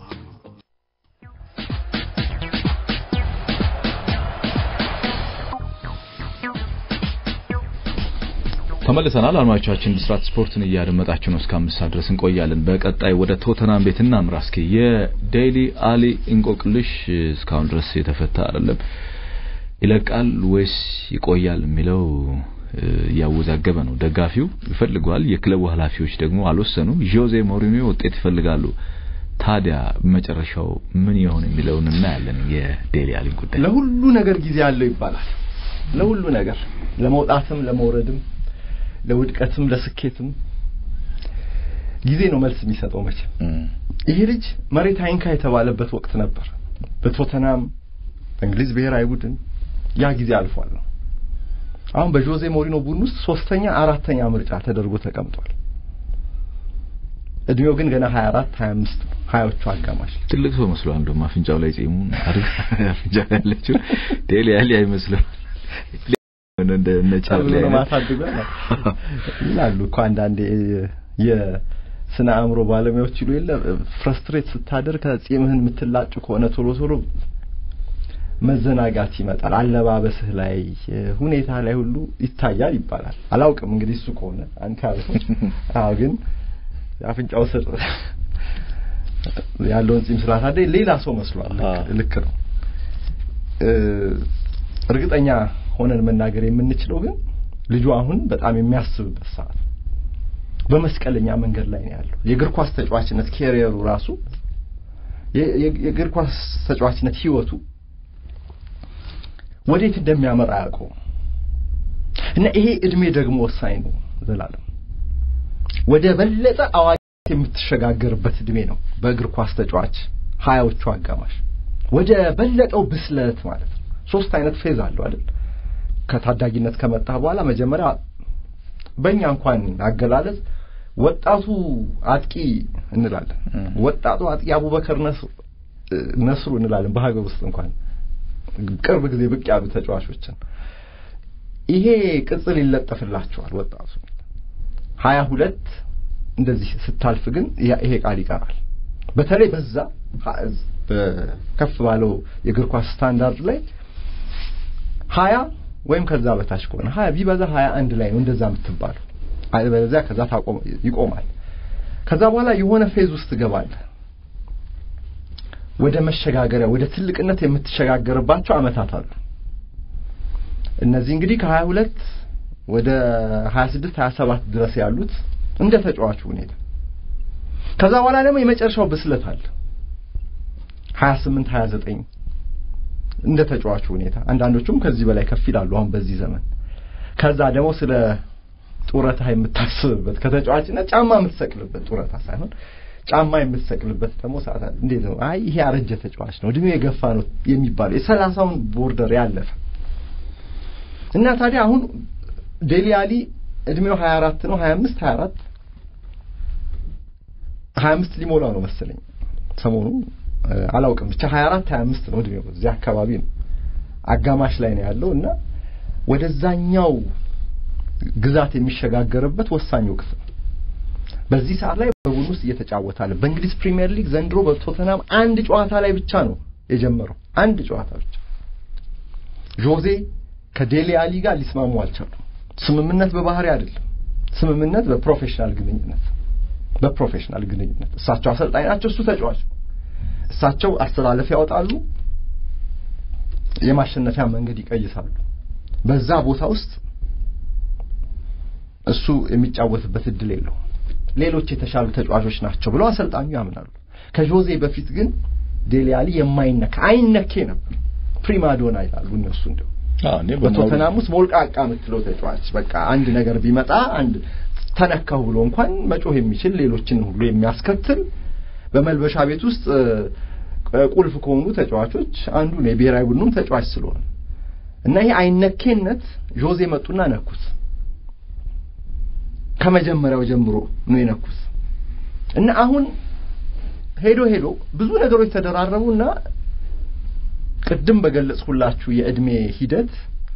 ተመልሰናል። አድማጮቻችን ብስራት ስፖርትን እያደመጣችሁ ነው። እስከ አምስት ሰዓት ድረስ እንቆያለን። በቀጣይ ወደ ቶተናም ቤት እናምራ። እስኪ የዴይሊ አሊ እንቆቅልሽ እስካሁን ድረስ የተፈታ አይደለም። ይለቃል ወይስ ይቆያል የሚለው እያወዛገበ ነው። ደጋፊው ይፈልገዋል፣ የክለቡ ኃላፊዎች ደግሞ አልወሰኑም። ጆዜ ሞሪኒዮ ውጤት ይፈልጋሉ። ታዲያ መጨረሻው ምን ይሆን የሚለውን እናያለን። የዴሊ አሊን ጉዳይ ለሁሉ ነገር ጊዜ አለው ይባላል። ለሁሉ ነገር ለመውጣትም፣ ለመውረድም፣ ለውድቀትም፣ ለስኬትም ጊዜ ነው መልስ የሚሰጠው። መቼም ይሄ ልጅ መሬት አይንካ የተባለበት ወቅት ነበር። በቶተናም በእንግሊዝ ብሔራዊ ቡድን ያ ጊዜ አልፏል ነው። አሁን በጆዜ ሞሪኖ ቡድን ውስጥ ሶስተኛ አራተኛ ምርጫ ተደርጎ ተቀምጧል። እድሜው ግን ገና 24 25 ሀያዎቹ አጋማሽ ትልቅ ሰው መስሏል። እንደውም አፍንጫው ላይ ጺሙን አድርጋ አፍንጫ ላይ ያለችው ዴሊ አሊ አይመስልም። እንደ እነ ቻርሊ ነው አይነት ማሳድጓል ይላሉ እኮ አንዳንዴ የስነ አእምሮ ባለሙያዎች ይሉ የለ ፍረስትሬት ስታደር ከጺምህን የምትላጩ ከሆነ ቶሎ ቶሎ መዘናጋት ይመጣል። አለባበስህ ላይ ሁኔታ ላይ ሁሉ ይታያል ይባላል። አላውቅም እንግዲህ እሱ ከሆነ አንተ ያልከው። አዎ ግን አፍንጫው ስር ያለውን ጺም ስላሳደኝ ሌላ ሰው መስሏል። ልክ- ልክ ነው። እ እርግጠኛ ሆነን መናገር የምንችለው ግን ልጁ አሁን በጣም የሚያስብበት ሰዓት ነው። በመስቀለኛ መንገድ ላይ ነው ያለው። የእግር ኳስ ተጫዋችነት ኬሪየሩ ራሱ የ- የ- የእግር ኳስ ተጫዋችነት ህይወቱ ወዴት እንደሚያመራ አያውቀውም። እና ይሄ እድሜ ደግሞ ወሳኝ ነው። ዘላለም ወደ በለጠ አዋቂ የምትሸጋገርበት እድሜ ነው። በእግር ኳስ ተጫዋች ሀያዎቹ አጋማሽ ወደ በለጠው ብስለት ማለት ነው። ሶስት አይነት ፌዝ አለው አይደል? ከታዳጊነት ከመጣ በኋላ መጀመሪያ በእኛ እንኳን አገላለጽ ወጣቱ አጥቂ እንላለን። ወጣቱ አጥቂ አቡበከር ነስሩ ነስሩ እንላለን በሀገር ውስጥ እንኳን ቅርብ ጊዜ ብቅ ያሉ ተጫዋቾችን ይሄ ቅጽል ይለጠፍላቸዋል። ወጣቱ ሀያ ሁለት እንደዚህ ስታልፍ ግን ያ- ይሄ ቃል ይቀራል። በተለይ በዛ ሀ- በከፍ ባለው የእግር ኳስ ስታንዳርድ ላይ ሀያ ወይም ከዛ በታች ከሆነ ሀያ ቢበዛ ሀያ አንድ ላይ ነው እንደዛ የምትባለው። አለበለዚያ ከዛ ታቆም ይቆማል። ከዛ በኋላ የሆነ ፌዝ ውስጥ ትገባለህ። ወደ መሸጋገሪያ ወደ ትልቅነት የምትሸጋገርባቸው አመታት አሉ። እነዚህ እንግዲህ ከሀያ ሁለት ወደ ሀያ ስድስት ሀያ ሰባት ድረስ ያሉት እንደ ተጫዋቹ ሁኔታ። ከዛ በኋላ ደግሞ የመጨረሻው ብስለት አለ። ሀያ ስምንት ሀያ ዘጠኝ እንደ ተጫዋቹ ሁኔታ አንዳንዶቹም ከዚህ በላይ ከፍ ይላሉ አሁን በዚህ ዘመን። ከዛ ደግሞ ስለ ጡረታ የምታስብበት ከተጫዋችነት ጫማ የምትሰቅልበት ጡረታ ሳይሆን ጫማ የምትሰቅልበት ደግሞ ሰዓት አለ። እንዴት ነው? አይ ይሄ ያረጀ ተጫዋች ነው እድሜው የገፋ ነው የሚባለው የሰላሳውን ቦርደር ያለፈ እና ታዲያ አሁን ዴሊ አሊ እድሜው 24 ነው 25 24 25 ሊሞላው ነው መሰለኝ ሰሞኑ እ፣ አላውቅም ብቻ 24 25 ነው እድሜው እዚህ አካባቢ ነው አጋማሽ ላይ ነው ያለው እና ወደዛኛው ግዛት የሚሸጋገርበት ወሳኝ ወቅት ነው። በዚህ ሰዓት ላይ በቡድን ውስጥ እየተጫወተ አለ። በእንግሊዝ ፕሪሚየር ሊግ ዘንድሮ በቶተናም አንድ ጨዋታ ላይ ብቻ ነው የጀመረው። አንድ ጨዋታ ብቻ። ጆዜ ከዴሊ አሊ ጋር ሊስማሙ አልቻሉም። ስምምነት በባህሪ አይደለም፣ ስምምነት በፕሮፌሽናል ግንኙነት በፕሮፌሽናል ግንኙነት እሳቸው አሰልጣኝ ናቸው፣ እሱ ተጫዋች ነው። እሳቸው አስተላለፍ ያወጣሉ፣ የማሸነፊያ መንገድ ይቀይሳሉ። በዛ ቦታ ውስጥ እሱ የሚጫወትበት እድል የለውም። ሌሎች የተሻሉ ተጫዋቾች ናቸው ብለው አሰልጣኙ ያምናሉ። ከጆዜ በፊት ግን ዴሊ አሊ የማይነካ አይነኬ ነበር። ፕሪማዶና ይላሉ እነሱ እንደው አዎ እኔ በቶተናም ውስጥ ሞልቃቃ የምትለው ተጫዋች በቃ አንድ ነገር ቢመጣ አንድ ተነካሁ ብሎ እንኳን መጮህ የሚችል ሌሎችን ሁሉ የሚያስከትል በመልበሻ ቤት ውስጥ እ፣ ቁልፍ ከሆኑ ተጫዋቾች አንዱ ነው የብሔራዊ ቡድኑም ተጫዋች ስለሆነ እና ይሄ አይነኬነት ጆዜ መጡና ነኩት። ከመጀመሪያው ጀምሮ ነው የነኩት እና አሁን ሄዶ ሄዶ ብዙ ነገሮች ተደራረቡና ቅድም በገለጽኩላችሁ የእድሜ ሂደት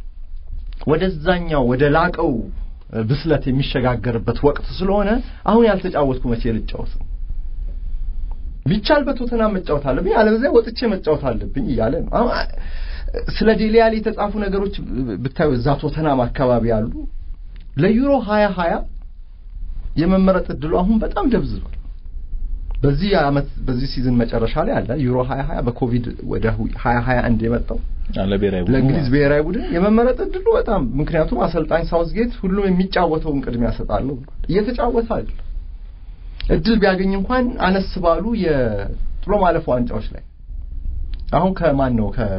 ወደዛኛው ወደ ላቀው ብስለት የሚሸጋገርበት ወቅት ስለሆነ አሁን ያልተጫወትኩ መቼ ልጫወት ነው? ቢቻል በቶተናም መጫወት አለብኝ፣ አለበለዚያ ወጥቼ መጫወት አለብኝ እያለ ነው። አሁን ስለ ዴሊ አሊ የተጻፉ ነገሮች ብታዩ እዛ ቶተናም አካባቢ ያሉ ለዩሮ ሀያ ሀያ የመመረጥ እድሉ አሁን በጣም ደብዝዟል። በዚህ አመት በዚህ ሲዝን መጨረሻ ላይ አለ ዩሮ 2020 በኮቪድ ወደ 2021 የመጣው ለብሔራዊ ቡድኑ ለእንግሊዝ ብሔራዊ ቡድን የመመረጥ እድሉ በጣም ምክንያቱም አሰልጣኝ ሳውዝጌት ሁሉም የሚጫወተውን ቅድሚያ ሰጣለሁ ብሏል። እየተጫወተ አይደል እድል ቢያገኝ እንኳን አነስ ባሉ የጥሎ ማለፍ ዋንጫዎች ላይ አሁን ከማን ነው ከ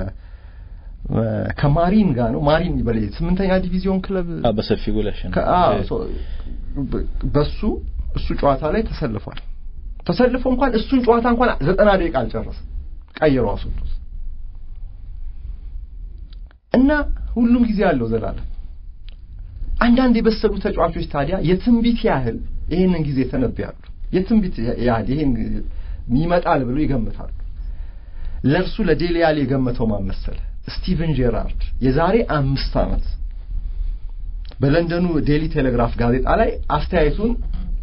ከማሪን ጋር ነው ማሪን ይበል ስምንተኛ ዲቪዚዮን ክለብ አ በሰፊ ጎል ያሸነፈ ከ- አዎ፣ ሶ- በ- በሱ እሱ ጨዋታ ላይ ተሰልፏል። ተሰልፎ እንኳን እሱን ጨዋታ እንኳን ዘጠና ደቂቃ አልጨረሰም። ቀይሮ አስወጡት እና ሁሉም ጊዜ አለው ዘላለም። አንዳንድ የበሰሉ ተጫዋቾች ታዲያ የትንቢት ያህል ይሄንን ጊዜ ተነብያሉ። የትንቢት ያህል ይሄን ይመጣል ብሎ ይገምታሉ። ለእርሱ ለዴሊ ያሊ የገመተው ማን መሰለ? ስቲቨን ጄራርድ የዛሬ አምስት ዓመት በለንደኑ ዴሊ ቴሌግራፍ ጋዜጣ ላይ አስተያየቱን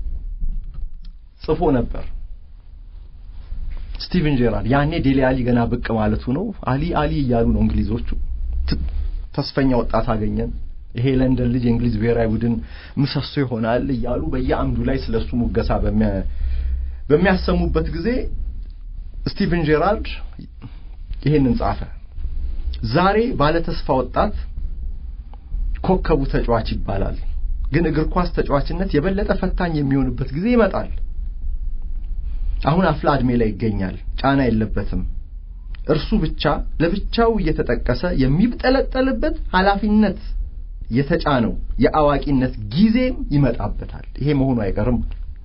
ጽፎ ነበር። ስቲቨን ጄራርድ ያኔ ዴሊ አሊ ገና ብቅ ማለቱ ነው። አሊ አሊ እያሉ ነው እንግሊዞቹ። ት- ተስፈኛ ወጣት አገኘን፣ ይሄ ለንደን ልጅ የእንግሊዝ ብሔራዊ ቡድን ምሰሶ ይሆናል እያሉ በየአምዱ ላይ ስለሱ ሙገሳ በሚያ- በሚያሰሙበት ጊዜ ስቲቨን ጄራርድ ይሄንን ጻፈ። ዛሬ ባለ ተስፋ ወጣት ኮከቡ ተጫዋች ይባላል። ግን እግር ኳስ ተጫዋችነት የበለጠ ፈታኝ የሚሆንበት ጊዜ ይመጣል። አሁን አፍላ ዕድሜ ላይ ይገኛል። ጫና የለበትም። እርሱ ብቻ ለብቻው እየተጠቀሰ የሚብጠለጠልበት ኃላፊነት የተጫነው የአዋቂነት ጊዜም ይመጣበታል። ይሄ መሆኑ አይቀርም።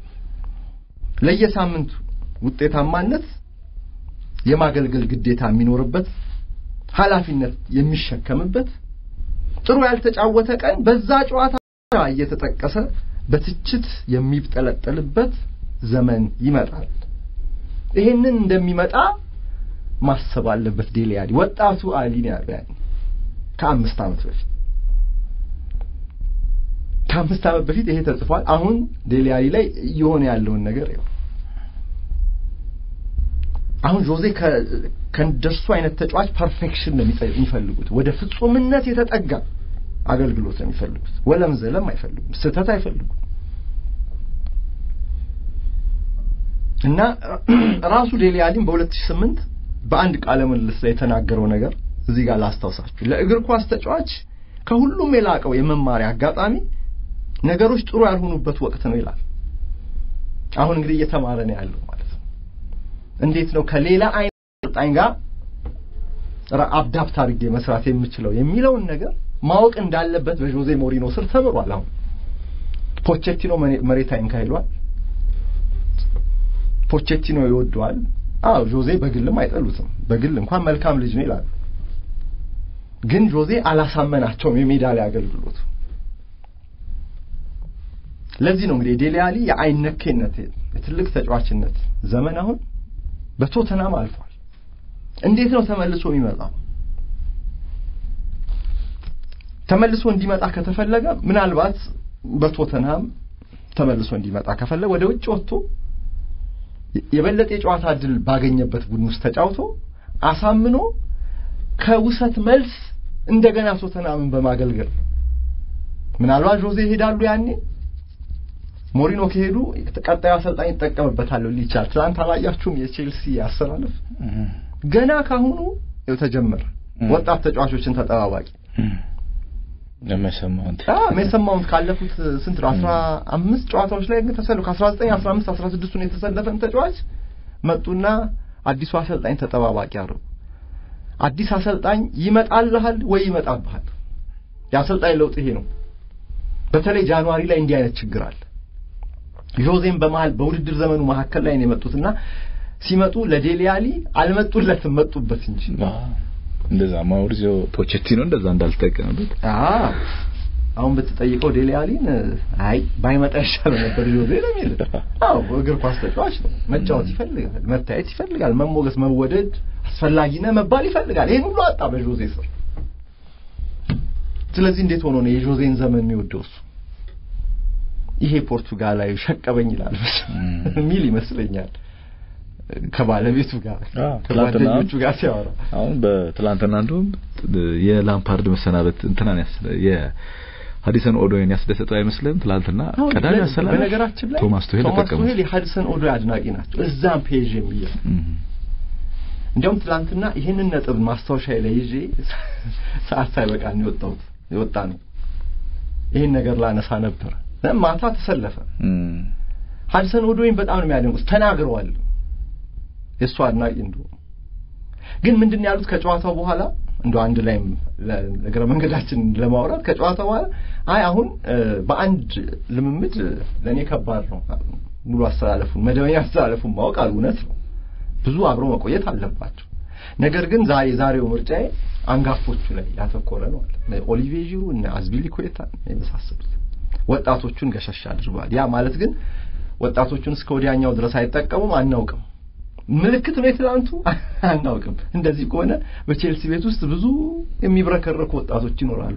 ለየሳምንቱ ውጤታማነት የማገልገል ግዴታ የሚኖርበት ኃላፊነት የሚሸከምበት ጥሩ ያልተጫወተ ቀን በዛ ጨዋታ እየተጠቀሰ በትችት የሚብጠለጠልበት ዘመን ይመጣል። ይሄንን እንደሚመጣ ማሰብ አለበት ዴሊ አሊ። ወጣቱ አሊ ነው ያለው ያኔ ከአምስት ዓመት በፊት ከአምስት ዓመት በፊት ይሄ ተጽፏል። አሁን ዴሊ አሊ ላይ እየሆነ ያለውን ነገር ይኸው አሁን ጆዜ ከእንደሱ አይነት ተጫዋች ፐርፌክሽን ነው የሚጠ- የሚፈልጉት። ወደ ፍጹምነት የተጠጋ አገልግሎት ነው የሚፈልጉት። ወለም ዘለም አይፈልጉም። ስህተት አይፈልጉም። እና ራሱ ዴሊ አሊም በ2008 በአንድ ቃለ ምልልስ ላይ የተናገረው ነገር እዚህ ጋር ላስታውሳችሁ። ለእግር ኳስ ተጫዋች ከሁሉም የላቀው የመማሪያ አጋጣሚ ነገሮች ጥሩ ያልሆኑበት ወቅት ነው ይላል። አሁን እንግዲህ እየተማረ ነው ያለው ማለት ነው። እንዴት ነው ከሌላ አይነት አሰልጣኝ ጋር ራ- አዳፕት አድርጌ መስራት የምችለው የሚለውን ነገር ማወቅ እንዳለበት በጆዜ ሞሪኖ ስር ተምሯል። አሁን ፖቼቲኖ መሬ- መሬት አይንካይሏል። ፖቼቲኖ ይወደዋል። አዎ ጆዜ በግልም አይጠሉትም። በግል እንኳን መልካም ልጅ ነው ይላሉ። ግን ጆዜ አላሳመናቸውም የሜዳ ላይ አገልግሎቱ። ለዚህ ነው እንግዲህ ዴሊ አሊ የአይነኬነት የትልቅ ተጫዋችነት ዘመን አሁን በቶተናም አልፏል። እንዴት ነው ተመልሶ የሚመጣው? ተመልሶ እንዲመጣ ከተፈለገ ምናልባት በቶተንሃም ተመልሶ እንዲመጣ ከፈለገ ወደ ውጭ ወጥቶ የበለጠ የጨዋታ እድል ባገኘበት ቡድን ውስጥ ተጫውቶ አሳምኖ ከውሰት መልስ እንደገና ቶተንሃምን በማገልገል ምናልባት ጆዜ ይሄዳሉ ያኔ ሞሪኖ ከሄዱ ቀጣዩ አሰልጣኝ ይጠቀምበታል ሊል ይችላል። ትናንት አላያችሁም የቼልሲ አሰላለፍ ገና ካሁኑ ይኸው ተጀመረ። ወጣት ተጫዋቾችን ተጠባባቂ ለመሰማውን ሜሰን ማውንት ካለፉት ስንት ነው አስራ አምስት ጨዋታዎች ላይ ግን ተሰልፎ ከአስራ ዘጠኝ አስራ አምስት አስራ ስድስቱን የተሰለፈን ተጫዋች መጡና አዲሱ አሰልጣኝ ተጠባባቂ አደረጉ። አዲስ አሰልጣኝ ይመጣልሃል ወይ ይመጣብሃል። የአሰልጣኝ ለውጥ ይሄ ነው። በተለይ ጃንዋሪ ላይ እንዲህ አይነት ችግር አለ። ጆዜም በመሀል በውድድር ዘመኑ መካከል ላይ ነው የመጡትና ሲመጡ ለዴሊ አሊ አልመጡለትም፣ መጡበት እንጂ እንደዛ ማውሪዚዮ ፖቼቲኖ እንደዛ እንዳልተጠቀመበት አዎ አሁን ብትጠይቀው ዴሊ አሊን አይ ባይመጣ ይሻለው ነበር ጆዜ ነው የሚል። አዎ እግር ኳስ ተጫዋች ነው፣ መጫወት ይፈልጋል፣ መታየት ይፈልጋል፣ መሞገስ፣ መወደድ አስፈላጊ ነህ መባል ይፈልጋል። ይሄን ሁሉ አጣ በጆዜ ስር። ስለዚህ እንዴት ሆኖ ነው የጆዜን ዘመን የሚወደው እሱ? ይሄ ፖርቱጋላዊ ሸቀበኝ ይላል ሚል ይመስለኛል ከባለቤቱ ጋር ከጓደኞቹ ጋር ሲያወራ አሁን በትላንትና እንደውም የላምፓርድ መሰናበት እንትናን ያስ ሀዲሰን ኦዶይን ያስደሰተው አይመስልም? ትላንትና ቀዳሚ አሰላለፍ በነገራችን ላይ ቶማስ ቱሄል ቶማስ ተጠቀሙት። ቱሄል የሀድሰን ኦዶይ አድናቂ ናቸው። እዛም ፔጅ የሚል እንዲያውም ትላንትና ይህንን ነጥብ ማስታወሻ ላይ ይዤ ሰዓት ሳይበቃ ነው የወጣሁት የወጣ ነው። ይህን ነገር ላነሳ ነበር። ማታ ተሰለፈ። ሀድሰን ኦዶይን በጣም ነው የሚያደንቁት። ተናግረዋል የእሱ አድናቂ እንደሆኑ። ግን ምንድን ነው ያሉት ከጨዋታው በኋላ እንደ አንድ ላይም እግረ መንገዳችን ለማውራት ከጨዋታው በኋላ አይ አሁን በአንድ ልምምድ ለእኔ ከባድ ነው ሙሉ አስተላለፉን መደበኛ አስተላለፉን ማወቅ አሉ። እውነት ነው ብዙ አብሮ መቆየት አለባቸው። ነገር ግን ዛሬ ዛሬው ምርጫዬ አንጋፎቹ ላይ ያተኮረ ነው አለ። ኦሊቬ ዢሩ እነ አዝፒሊኩዌታ የመሳሰሉት ወጣቶቹን ገሸሽ አድርጓል። ያ ማለት ግን ወጣቶቹን እስከ ወዲያኛው ድረስ አይጠቀሙም አናውቅም። ምልክት ነው የትላንቱ አናውቅም። እንደዚህ ከሆነ በቼልሲ ቤት ውስጥ ብዙ የሚብረከረኩ ወጣቶች ይኖራሉ።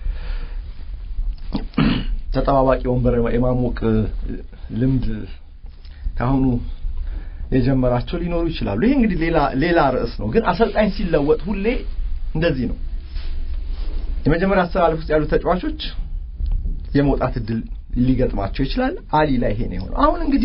ተጠባባቂ ወንበር የማሞቅ ልምድ ካሁኑ የጀመራቸው ሊኖሩ ይችላሉ። ይሄ እንግዲህ ሌላ ሌላ ርዕስ ነው። ግን አሰልጣኝ ሲለወጥ ሁሌ እንደዚህ ነው። የመጀመሪያ አስተላለፍ ውስጥ ያሉ ተጫዋቾች የመውጣት እድል ሊገጥማቸው ይችላል። አሊ ላይ ይሄ ነው የሆነው። አሁን እንግዲህ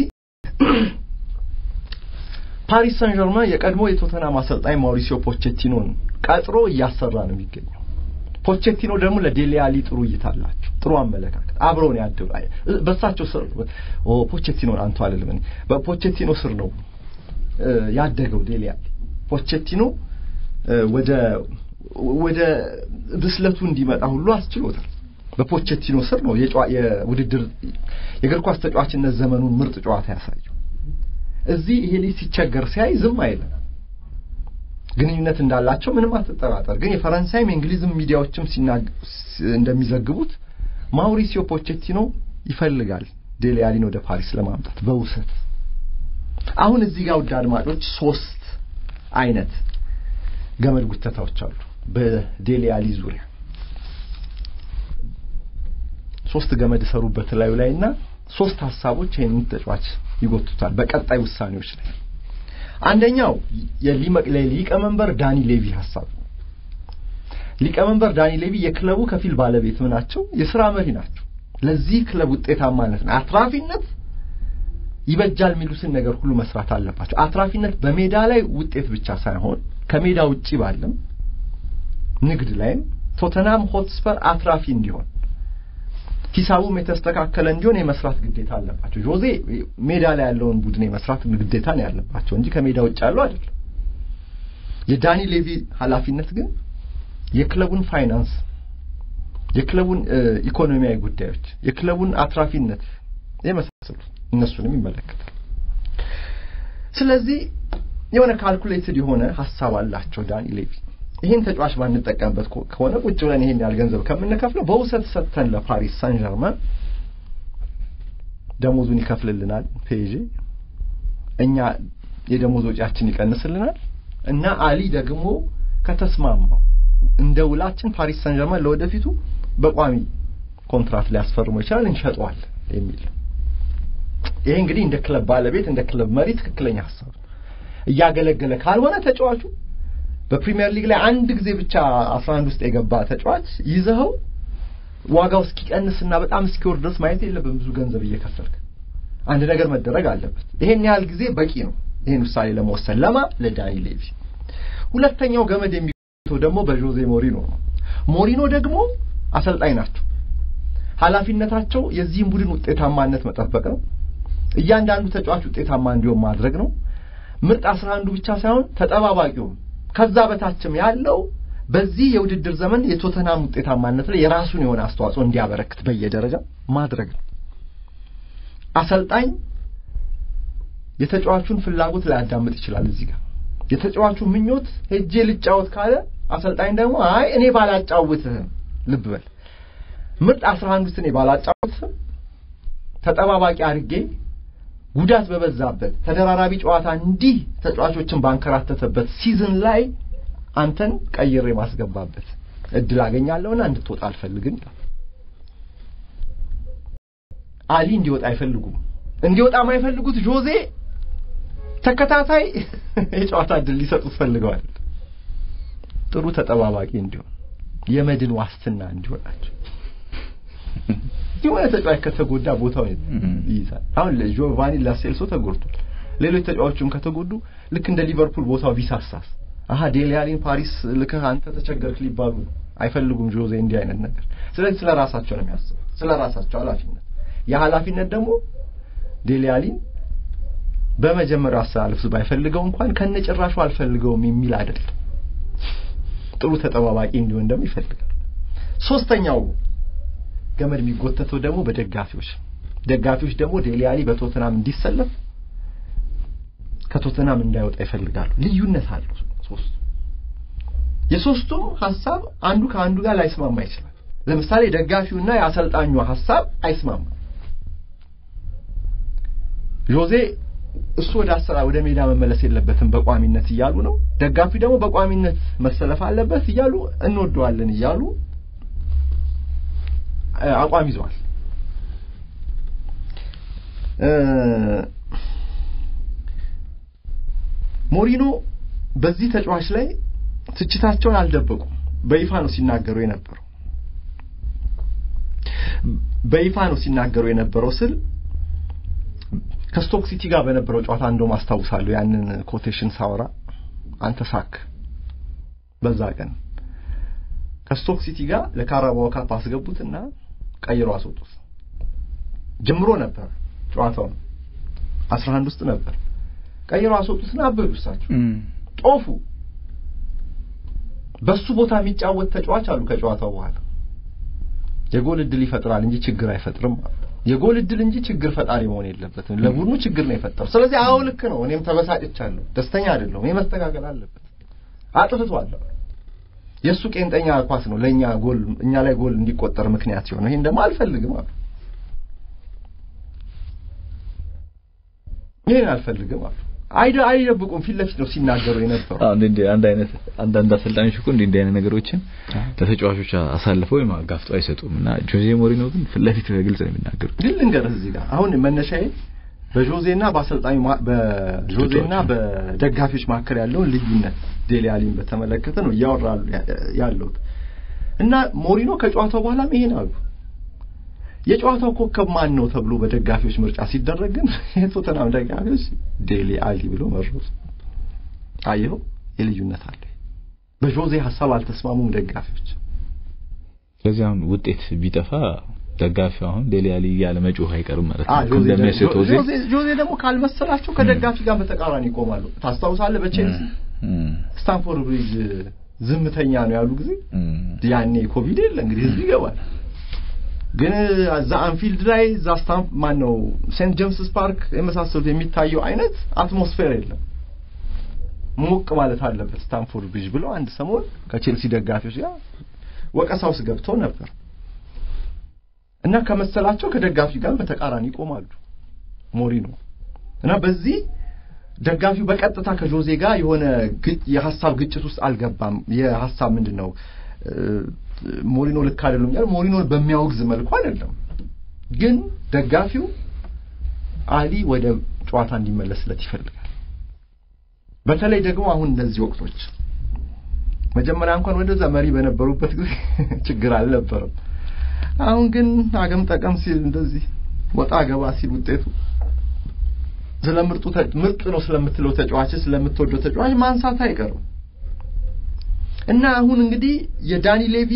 ፓሪስ ሳን ዠርማን የቀድሞ የቶተናም አሰልጣኝ ማውሪሲዮ ፖቼቲኖን ቀጥሮ እያሰራ ነው የሚገኘው። ፖቼቲኖ ደግሞ ለዴሌ አሊ ጥሩ እይታ አላቸው፣ ጥሩ አመለካከት፣ አብረው ነው ያደጉ። በእሳቸው ስር ኦ ፖቼቲኖን አንቱ አልልም እኔ በፖቼቲኖ ስር ነው ያደገው ዴሌ አሊ። ፖቼቲኖ ወደ ወደ ብስለቱ እንዲመጣ ሁሉ አስችሎታል። በፖቼቲኖ ስር ነው የውድድር የእግር ኳስ ተጫዋችነት ዘመኑን ምርጥ ጨዋታ ያሳየው። እዚህ ይሄ ልጅ ሲቸገር ሲያይ ዝም አይልም። ግንኙነት እንዳላቸው ምንም አትጠራጠር። ግን የፈረንሳይም የእንግሊዝም ሚዲያዎችም እንደሚዘግቡት ማውሪሲዮ ፖቼቲኖ ይፈልጋል ዴሌ አሊን ወደ ፓሪስ ለማምጣት በውሰት። አሁን እዚህ ጋር ውድ አድማጮች ሶስት አይነት ገመድ ጉተታዎች አሉ በዴሌ አሊ ዙሪያ ሶስት ገመድ ሰሩበት ላዩ ላይ እና ሶስት ሀሳቦች ይህንን ተጫዋች ይጎቱታል በቀጣይ ውሳኔዎች ላይ። አንደኛው የሊቀመንበር ዳኒ ሌቪ ሀሳብ ነው። ሊቀመንበር ዳኒ ሌቪ የክለቡ ከፊል ባለቤትም ናቸው፣ የስራ መሪ ናቸው። ለዚህ ክለብ ውጤታማነት ነው አትራፊነት ይበጃል የሚሉትን ነገር ሁሉ መስራት አለባቸው። አትራፊነት በሜዳ ላይ ውጤት ብቻ ሳይሆን ከሜዳ ውጪ ባለም ንግድ ላይም ቶተናም ሆትስፐር አትራፊ እንዲሆን ሂሳቡም የተስተካከለ እንዲሆን የመስራት ግዴታ አለባቸው። ጆዜ ሜዳ ላይ ያለውን ቡድን የመስራት ግዴታ ነው ያለባቸው እንጂ ከሜዳ ውጭ ያለው አይደለም። የዳኒ ሌቪ ኃላፊነት ግን የክለቡን ፋይናንስ፣ የክለቡን ኢኮኖሚያዊ ጉዳዮች፣ የክለቡን አትራፊነት የመሳሰሉት እነሱንም ይመለከታል። ስለዚህ የሆነ ካልኩሌትድ የሆነ ሀሳብ አላቸው ዳኒ ሌቪ። ይህን ተጫዋች ባንጠቀምበት ከሆነ ቁጭ ብለን ይሄን ያህል ገንዘብ ከምንከፍለው በውሰት ሰጥተን ለፓሪስ ሳን ዠርማን ደሞዙን ይከፍልልናል ፔዤ፣ እኛ የደሞዝ ወጪያችን ይቀንስልናል እና አሊ ደግሞ ከተስማማው እንደ ውላችን ፓሪስ ሳን ዠርማን ለወደፊቱ በቋሚ ኮንትራት ሊያስፈርመው ይችላል እንሸጠዋለን የሚል ይሄ እንግዲህ እንደ ክለብ ባለቤት እንደ ክለብ መሪ ትክክለኛ ሀሳብ እያገለገለ ካልሆነ ተጫዋቹ በፕሪሚየር ሊግ ላይ አንድ ጊዜ ብቻ 11 ውስጥ የገባ ተጫዋች ይዘኸው ዋጋው እስኪቀንስና በጣም እስኪወርድ ድረስ ማየት የለብን። ብዙ ገንዘብ እየከፈልክ አንድ ነገር መደረግ አለበት። ይሄን ያህል ጊዜ በቂ ነው ይሄን ውሳኔ ለመወሰን ለማ ለዳኒ ሌቪ። ሁለተኛው ገመድ የሚጎተው ደግሞ በጆዜ ሞሪኖ ነው። ሞሪኖ ደግሞ አሰልጣኝ ናቸው። ኃላፊነታቸው የዚህን ቡድን ውጤታማነት መጠበቅ ነው። እያንዳንዱ ተጫዋች ውጤታማ እንዲሆን ማድረግ ነው። ምርጥ አስራ አንዱ ብቻ ሳይሆን ተጠባባቂውም ከዛ በታችም ያለው በዚህ የውድድር ዘመን የቶተናም ውጤታማነት ላይ የራሱን የሆነ አስተዋጽኦ እንዲያበረክት በየደረጃ ማድረግ ነው። አሰልጣኝ የተጫዋቹን ፍላጎት ላያዳምጥ ይችላል። እዚህ ጋር የተጫዋቹ ምኞት ሄጄ ልጫወት ካለ አሰልጣኝ ደግሞ አይ እኔ ባላጫውትህም፣ ልብ በል ምርጥ አስራ አንድ ውስጥ እኔ ባላጫውትህም ተጠባባቂ አድርጌ ጉዳት በበዛበት ተደራራቢ ጨዋታ እንዲህ ተጫዋቾችን ባንከራተተበት ሲዝን ላይ አንተን ቀይሬ ማስገባበት እድል አገኛለሁና እንድትወጣ አልፈልግም። አሊ እንዲወጣ አይፈልጉም። እንዲወጣ የማይፈልጉት ጆዜ ተከታታይ የጨዋታ እድል ሊሰጡት ፈልገዋል። ጥሩ ተጠባባቂ እንዲሆን የመድን ዋስትና እንዲሆናቸው የሆነ ተጫዋች ከተጎዳ ቦታውን ይይዛል። አሁን ጆቫኒ ላሴልሶ ተጎድቷል። ሌሎች ተጫዋቾችም ከተጎዱ ልክ እንደ ሊቨርፑል ቦታው ቢሳሳስ አሀ ዴሊያሊን ፓሪስ ልከህ አንተ ተቸገርክ ሊባሉ አይፈልጉም ጆዜ እንዲህ አይነት ነገር። ስለዚህ ስለ ራሳቸው ነው የሚያስቡት፣ ስለ ራሳቸው ኃላፊነት። የኃላፊነት ደግሞ ዴሊያሊን በመጀመሪያው አሰላለፍ ባይፈልገው እንኳን ከነጭራሹ አልፈልገውም የሚል አይደለም። ጥሩ ተጠባባቂ እንዲሆን ደግሞ ይፈልጋል። ሶስተኛው ገመድ የሚጎተተው ደግሞ በደጋፊዎች ደጋፊዎች ደግሞ ዴሊያሊ በቶተናም እንዲሰለፍ ከቶተናም እንዳይወጣ ይፈልጋሉ። ልዩነት አለው ሶስቱ። የሶስቱም ሀሳብ አንዱ ከአንዱ ጋር ላይስማማ ይችላል። ለምሳሌ ደጋፊውና የአሰልጣኙ ሀሳብ አይስማማም። ጆዜ እሱ ወደ አሰራ ወደ ሜዳ መመለስ የለበትም በቋሚነት እያሉ ነው። ደጋፊው ደግሞ በቋሚነት መሰለፍ አለበት እያሉ እንወደዋለን እያሉ አቋም ይዘዋል። ሞሪኖ በዚህ ተጫዋች ላይ ትችታቸውን አልደበቁም። በይፋ ነው ሲናገሩ የነበረው በይፋ ነው ሲናገሩ የነበረው ስል ከስቶክ ሲቲ ጋር በነበረው ጨዋታ እንደውም አስታውሳለሁ ያንን ኮቴሽን ሳወራ አንተ ሳክ በዛ ቀን ከስቶክ ሲቲ ጋር ለካራባኦ ካፕ አስገቡትና ቀይሮ አስወጡት። ጀምሮ ነበር ጨዋታውን አስራ አንድ ውስጥ ነበር። ቀይሮ አስወጡትና አበዱ። እሳቸው ጦፉ። በሱ ቦታ የሚጫወት ተጫዋች አሉ ከጨዋታው በኋላ የጎል እድል ይፈጥራል እንጂ ችግር አይፈጥርም አሉ። የጎል እድል እንጂ ችግር ፈጣሪ መሆን የለበትም። ለቡድኑ ችግር ነው የፈጠረው። ስለዚህ አዎ ልክ ነው። እኔም ተበሳጭቻለሁ፣ ደስተኛ አይደለሁም። ይሄ መስተካከል አለበት። አጥፍቷል። የእሱ ቄንጠኛ ኳስ ነው ለእኛ ጎል እኛ ላይ ጎል እንዲቆጠር ምክንያት ሲሆን ይሄን ደግሞ አልፈልግም አሉ። ይሄን አልፈልግም አሉ። አይደ አይደብቁም። ፊት ለፊት ነው ሲናገሩ የነበረው። አዎ እንዴ አንድ አይነት አንዳንድ አሰልጣኞች እኮ እንዲህ እንዲህ አይነት ነገሮችን ለተጫዋቾች አሳልፈው ወይም አጋፍጠው አይሰጡም እና ጆዜ ሞሪኖ ግን ፊት ለፊት በግልጽ ነው የሚናገሩት። ግን ልንገርህ እዚህ ጋር አሁን መነሻዬ በጆዜና በአሰልጣኙ በጆዜና በደጋፊዎች መካከል ያለውን ልዩነት ዴሊ አሊን በተመለከተ ነው እያወራሉ ያለሁት እና ሞሪኖ ከጨዋታው በኋላም ይሄን አሉ። የጨዋታው ኮከብ ማን ነው ተብሎ በደጋፊዎች ምርጫ ሲደረግ ግን የቶተናም ደጋፊዎች ዴሊ አሊ ብሎ መረጡ። አየኸው፣ የልዩነት አለ። በጆዜ ሀሳብ አልተስማሙም ደጋፊዎች። ስለዚህ አሁን ውጤት ቢጠፋ ደጋፊው አሁን ዴሊ አሊ እያለ መጮህ አይቀርም ማለት ነው። እንደሚያስብ ጆዜ ጆዜ ደግሞ ካልመሰላቸው ከደጋፊ ጋር በተቃራኒ ይቆማሉ። ታስታውሳለህ? በቼልሲ ስታንፎርድ ብሪጅ ዝምተኛ ነው ያሉ ጊዜ ያኔ ኮቪድ የለ እንግዲህ ህዝብ ይገባል። ግን እዛ አንፊልድ ላይ እዛ ስታምፕ ማን ነው ሴንት ጄምስስ ፓርክ የመሳሰሉት የሚታየው አይነት አትሞስፌር የለም። ሞቅ ማለት አለበት ስታንፎርድ ብሪጅ ብለው አንድ ሰሞን ከቼልሲ ደጋፊዎች ጋር ወቀሳ ውስጥ ገብተው ነበር እና ከመሰላቸው ከደጋፊ ጋር በተቃራኒ ይቆማሉ ሞሪኖ እና በዚህ ደጋፊው በቀጥታ ከጆዜ ጋር የሆነ የሀሳብ ግጭት ውስጥ አልገባም። የሀሳብ ምንድን ነው ሞሪኖ ልክ አይደለም ያለው ሞሪኖን በሚያወግዝ መልኩ አይደለም፣ ግን ደጋፊው አሊ ወደ ጨዋታ እንዲመለስለት ይፈልጋል። በተለይ ደግሞ አሁን እንደዚህ ወቅቶች መጀመሪያ እንኳን ወደዛ መሪ በነበሩበት ጊዜ ችግር አልነበረም። አሁን ግን አገም ጠቀም ሲል እንደዚህ ወጣ ገባ ሲል ውጤቱ ስለምርጡ ምርጥ ነው ስለምትለው ተጫዋች ስለምትወደው ተጫዋች ማንሳት አይቀርም። እና አሁን እንግዲህ የዳኒ ሌቪ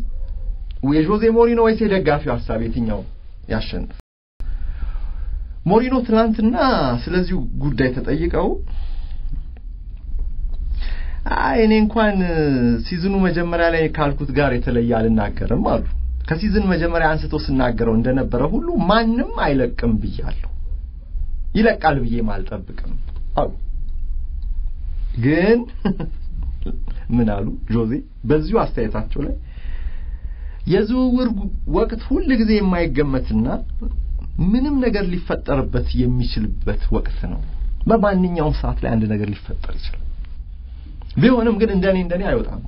የጆዜ ሞሪኖ ወይስ የደጋፊው ሀሳብ የትኛው ያሸንፍ? ሞሪኖ ትናንትና ስለዚሁ ጉዳይ ተጠይቀው አይ እኔ እንኳን ሲዝኑ መጀመሪያ ላይ ካልኩት ጋር የተለየ አልናገርም አሉ። ከሲዝን መጀመሪያ አንስቶ ስናገረው እንደነበረ ሁሉ ማንም አይለቅም ብያለሁ፣ ይለቃል ብዬም አልጠብቅም አሉ። ግን ምን አሉ ጆዜ በዚሁ አስተያየታቸው ላይ የዝውውር ወቅት ሁል ጊዜ የማይገመትና ምንም ነገር ሊፈጠርበት የሚችልበት ወቅት ነው። በማንኛውም ሰዓት ላይ አንድ ነገር ሊፈጠር ይችላል። ቢሆንም ግን እንደኔ እንደኔ አይወጣም።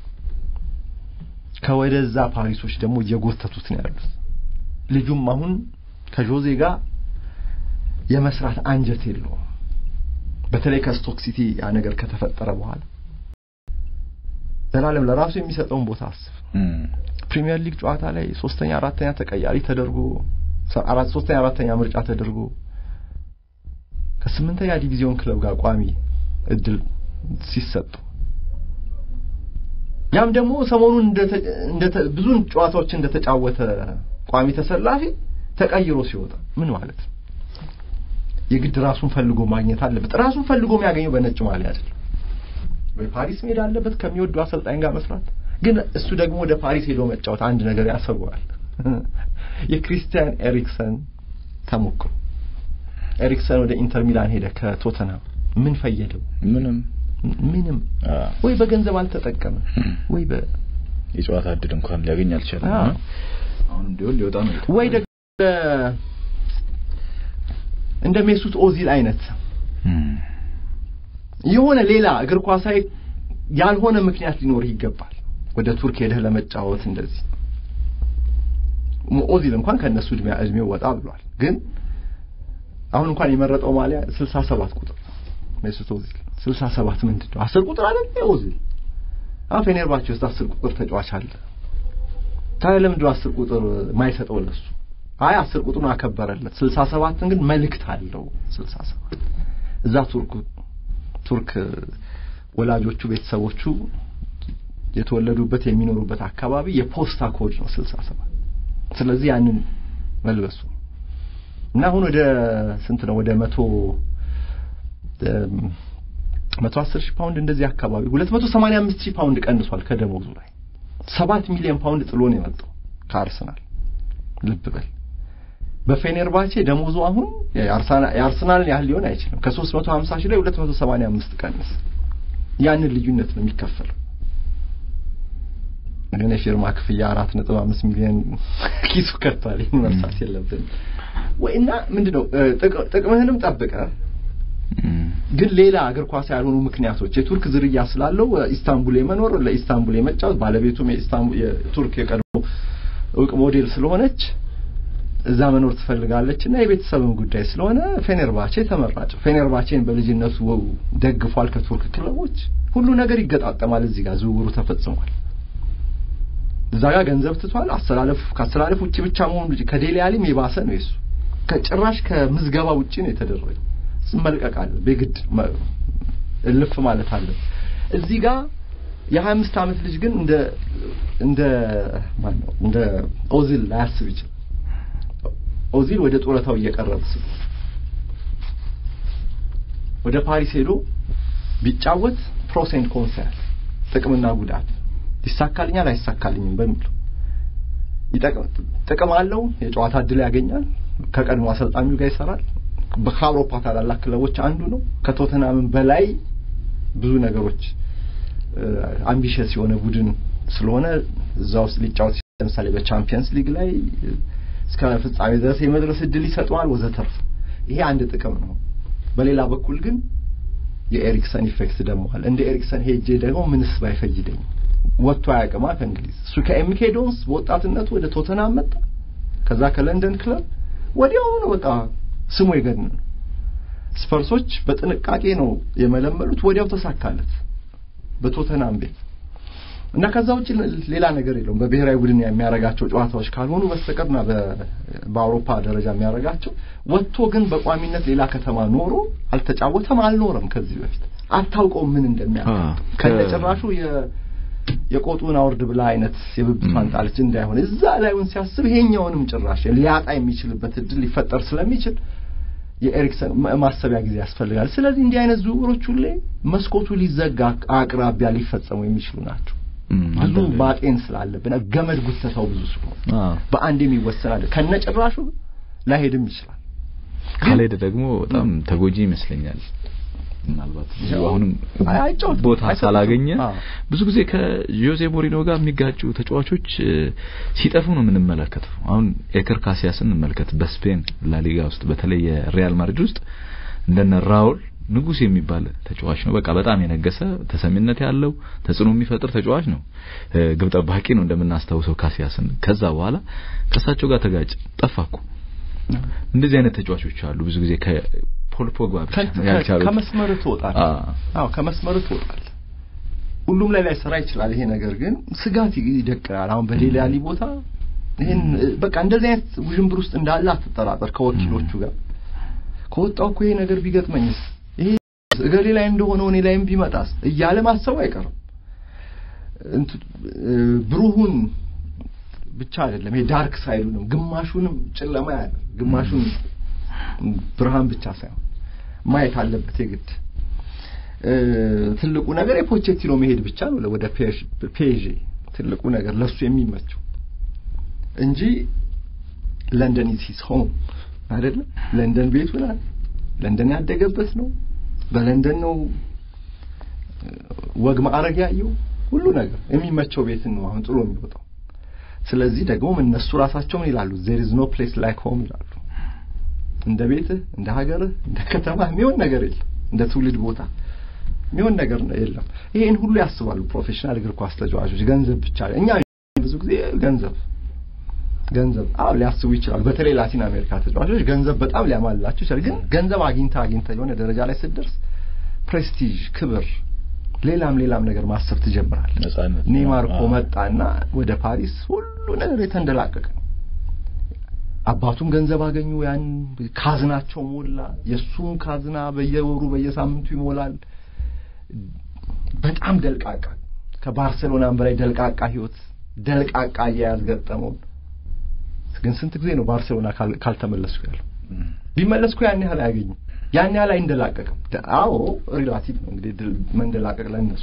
ከወደዛ ፓሪሶች ደግሞ እየጎተቱት ነው ያሉት። ልጁም አሁን ከጆዜ ጋር የመስራት አንጀት የለውም። በተለይ ከስቶክ ሲቲ ያ ነገር ከተፈጠረ በኋላ ዘላለም ለራሱ የሚሰጠውን ቦታ አስብ። ፕሪሚየር ሊግ ጨዋታ ላይ ሶስተኛ አራተኛ ተቀያሪ ተደርጎ አራት ሶስተኛ አራተኛ ምርጫ ተደርጎ ከስምንተኛ ዲቪዚዮን ክለብ ጋር ቋሚ እድል ሲሰጡ ያም ደግሞ ሰሞኑን ብዙ ጨዋታዎች እንደተጫወተ ቋሚ ተሰላፊ ተቀይሮ ሲወጣ ምን ማለት ነው? የግድ ራሱን ፈልጎ ማግኘት አለበት። ራሱን ፈልጎ የሚያገኘው በነጭ ማሊያ አይደለም። ወይ ፓሪስ መሄድ አለበት ከሚወዱ አሰልጣኝ ጋር መስራት። ግን እሱ ደግሞ ወደ ፓሪስ ሄዶ መጫወት አንድ ነገር ያሰበዋል። የክሪስቲያን ኤሪክሰን ተሞክሮ ኤሪክሰን ወደ ኢንተር ሚላን ሄደ ከቶተናም ምን ፈየደው? ምንም ምንም። ወይ በገንዘብ አልተጠቀመ ወይ በ የጨዋታ እድል እንኳን ሊያገኝ አልቻለም። አሁንም ቢሆን ሊወጣ ነው ወይ ደግሞ እንደ ሜሱት ኦዚል አይነት የሆነ ሌላ እግር ኳሳዊ ያልሆነ ምክንያት ሊኖርህ ይገባል ወደ ቱርክ ሄደህ ለመጫወት እንደዚህ ኦዚል እንኳን ከእነሱ እድሜ እድሜው ወጣ ብሏል ግን አሁን እንኳን የመረጠው ማሊያ 67 ቁጥር ሜሱት ኦዚል 67 ምንድን ነው አስር ቁጥር አይደል ኦዚል አሁን ፌኔርባቼ ውስጥ አስር ቁጥር ተጫዋች አለ ታዲያ ለምንድን ነው አስር ቁጥር ማይሰጠው ለሱ አይ አስር ቁጥሩን አከበረለት 67ን ግን መልእክት አለው 67 እዛ ቱርክ ቱርክ ወላጆቹ ቤተሰቦቹ የተወለዱበት የሚኖሩበት አካባቢ የፖስታ ኮድ ነው 67 ስለዚህ ያንን መልበሱ እና አሁን ወደ ስንት ነው ወደ መቶ መቶ አስር ሺህ ፓውንድ እንደዚህ አካባቢ ሁለት መቶ ሰማንያ አምስት ሺህ ፓውንድ ቀንሷል ከደሞዙ ላይ ሰባት ሚሊዮን ፓውንድ ጥሎ ነው የመጣው ከአርሰናል ልብ በል በፌኔርባቼ ደሞዙ አሁን የአርሰናልን ያህል ሊሆን አይችልም ከሶስት መቶ ሀምሳ ሺህ ላይ ሁለት መቶ ሰማንያ አምስት ቀንስ ያንን ልዩነት ነው የሚከፈለው ግን የፊርማ ክፍያ አራት ነጥብ አምስት ሚሊዮን ኪሱ ከቷል ይህን መርሳት የለብን ወይ እና ምንድነው ጥቅምህንም ጠብቀ ግን ሌላ እግር ኳስ ያልሆኑ ምክንያቶች የቱርክ ዝርያ ስላለው ኢስታንቡል የመኖር ለኢስታንቡል የመጫወት ባለቤቱም የቱርክ የቀድሞ እውቅ ሞዴል ስለሆነች እዛ መኖር ትፈልጋለች እና የቤተሰብም ጉዳይ ስለሆነ ፌኔርባቼ ተመራጭ ፌኔርባቼን በልጅነቱ ደግፏል ከቱርክ ክለቦች ሁሉ ነገር ይገጣጠማል እዚህ ጋር ዝውውሩ ተፈጽሟል እዛ ጋር ገንዘብ ትቷል አስተላለፍ ከአስተላለፍ ውጭ ብቻ መሆኑ ከዴሊ አሊም የባሰ ነው የሱ ከጭራሽ ከምዝገባ ውጭ ነው የተደረገው መልቀቅ አለ በግድ እልፍ ማለት አለ እዚህ ጋር የሀያ አምስት ዓመት ልጅ ግን እንደ እንደ ማን ነው እንደ ኦዚል ላያስብ ይችላል ኦዚል ወደ ጡረታው እየቀረበ ስለ ወደ ፓሪስ ሄዶ ቢጫወት ፕሮስ ኤንድ ኮንስ ያለ ጥቅምና ጉዳት ይሳካልኛል አይሳካልኝም በሚለው ጥቅም አለው የጨዋታ እድል ያገኛል ከቀድሞ አሰልጣኙ ጋር ይሰራል ከአውሮፓ ታላላቅ ክለቦች አንዱ ነው ከቶተናምን በላይ ብዙ ነገሮች አምቢሽስ የሆነ ቡድን ስለሆነ እዛ ውስጥ ሊጫወት ለምሳሌ በቻምፒየንስ ሊግ ላይ እስከ ፍጻሜ ድረስ የመድረስ እድል ይሰጠዋል ወዘተርፍ ይሄ አንድ ጥቅም ነው በሌላ በኩል ግን የኤሪክሰን ኢፌክት ደግሞ አለ እንደ ኤሪክሰን ሄጄ ደግሞ ምንስ ባይፈይደኝ ወጥቶ አያውቅማ ከእንግሊዝ እሱ ከኤምኬ ዶንስ በወጣትነቱ ወደ ቶተናም መጣ ከዛ ከለንደን ክለብ ወዲያውኑ ነው በቃ ስሙ የገን ነው ስፐርሶች በጥንቃቄ ነው የመለመሉት ወዲያው ተሳካለት በቶተናም ቤት እና ከዛ ውጭ ሌላ ነገር የለውም በብሔራዊ ቡድን የሚያረጋቸው ጨዋታዎች ካልሆኑ በስተቀርና በአውሮፓ ደረጃ የሚያረጋቸው ወጥቶ ግን በቋሚነት ሌላ ከተማ ኖሮ አልተጫወተም አልኖረም ከዚህ በፊት አታውቀውም ምን እንደሚያደርግ ከነጭራሹ የቆጡን አውርድ ብላ አይነት የብብቷን ጣለች እንዳይሆን እዛ ላይውን ሲያስብ ይሄኛውንም ጭራሽ ሊያጣ የሚችልበት እድል ሊፈጠር ስለሚችል የኤሪክሰን ማሰቢያ ጊዜ ያስፈልጋል ስለዚህ እንዲህ አይነት ዝውውሮች ሁሌ መስኮቱ ሊዘጋ አቅራቢያ ሊፈጸሙ የሚችሉ ናቸው ብዙ ማጤን ስላለብን ገመድ ጉተታው ብዙ ስለሆነ በአንድ የሚወሰናል ከነጭራሹ ላይሄድም ይችላል ካልሄደ ደግሞ በጣም ተጎጂ ይመስለኛል ምናልባት አሁንም ቦታ ሳላገኘ ብዙ በተለይ ከጆዜ ሞሪኖ ጋር የሚጋጩ ተጫዋቾች ሲጠፉ ነው የምንመለከተው። አሁን ኤከር ካሲያስን እንመልከት። በስፔን ላሊጋ ውስጥ በተለይ የሪያል ማድሪድ ውስጥ እንደነ ራውል ንጉስ የሚባል ተጫዋች ነው። በቃ በጣም የነገሰ ተሰሚነት ያለው ተጽዕኖ የሚፈጥር ተጫዋች ነው። ግብ ጠባቂ ነው እንደምናስታውሰው ካሲያስን። ከዛ በኋላ ከእሳቸው ጋር ተጋጭ ጠፋኩ። እንደዚህ አይነት ተጫዋቾች አሉ። ብዙ ጊዜ ከፖል ፖግባ ብቻ ያልቻሉት ከመስመር ትወጣል። አዎ ከመስመር ትወጣል። ሁሉም ላይ ላይሰራ ይችላል ይሄ ነገር ግን ስጋት ይደቅናል። አሁን በሌላ ያሊ ቦታ ይሄን በቃ እንደዚህ አይነት ውዥንብር ውስጥ እንዳለ አትጠራጠር። ከወኪሎቹ ጋር ከወጣው እኮ ይሄ ነገር ቢገጥመኝስ ይሄ እገሌ ላይ እንደሆነው እኔ ላይም ቢመጣስ እያለ ማሰቡ አይቀርም። ብሩሁን ብቻ አይደለም ይሄ ዳርክ ሳይዱንም ግማሹንም ጨለማ ያለ ግማሹን ብርሃን ብቻ ሳይሆን ማየት አለበት የግድ። ትልቁ ነገር የፖቼቲኖ መሄድ ብቻ ነው ወደ ፔዤ ትልቁ ነገር ለሱ የሚመቸው እንጂ ለንደን ኢዝ ሂዝ ሆም አይደለም። ለንደን ቤቱ ናት። ለንደን ያደገበት ነው። በለንደን ነው ወግ ማዕረግ ያየው ሁሉ ነገር የሚመቸው ቤትን ነው አሁን ጥሎ የሚወጣው። ስለዚህ ደግሞ እነሱ ራሳቸውን ይላሉ ዜር ኢዝ ኖ ፕሌስ ላይክ ሆም ይላሉ። እንደ ቤትህ፣ እንደ ሀገርህ፣ እንደ ከተማህ የሚሆን ነገር የለም። እንደ ትውልድ ቦታ የሚሆን ነገር የለም። ይሄን ሁሉ ያስባሉ ፕሮፌሽናል እግር ኳስ ተጫዋቾች። ገንዘብ ብቻ እኛ ብዙ ጊዜ ገንዘብ ገንዘብ አዎ ሊያስቡ ይችላሉ። በተለይ ላቲን አሜሪካ ተጫዋቾች ገንዘብ በጣም ሊያማልላቸው ይችላል። ግን ገንዘብ አግኝታ አግኝታ የሆነ ደረጃ ላይ ስትደርስ ፕሬስቲጅ፣ ክብር፣ ሌላም ሌላም ነገር ማሰብ ትጀምራለህ። ነጻነት ኔይማር እኮ መጣና ወደ ፓሪስ ሁሉ ነገር የተንደላቀቀ ነው። አባቱም ገንዘብ አገኙ። ያን ካዝናቸው ሞላ። የእሱም ካዝና በየወሩ በየሳምንቱ ይሞላል። በጣም ደልቃቃ ከባርሴሎናም በላይ ደልቃቃ ህይወት ደልቃቃ አያያዝ ገጠመው። ግን ስንት ጊዜ ነው ባርሴሎና ካልተመለስኩ ያለው? ቢመለስኩ ያን ያህል አያገኝም። ያን ያህል አይንደላቀቅም። አዎ ሪላቲቭ ነው እንግዲህ መንደላቀቅ ለእነሱ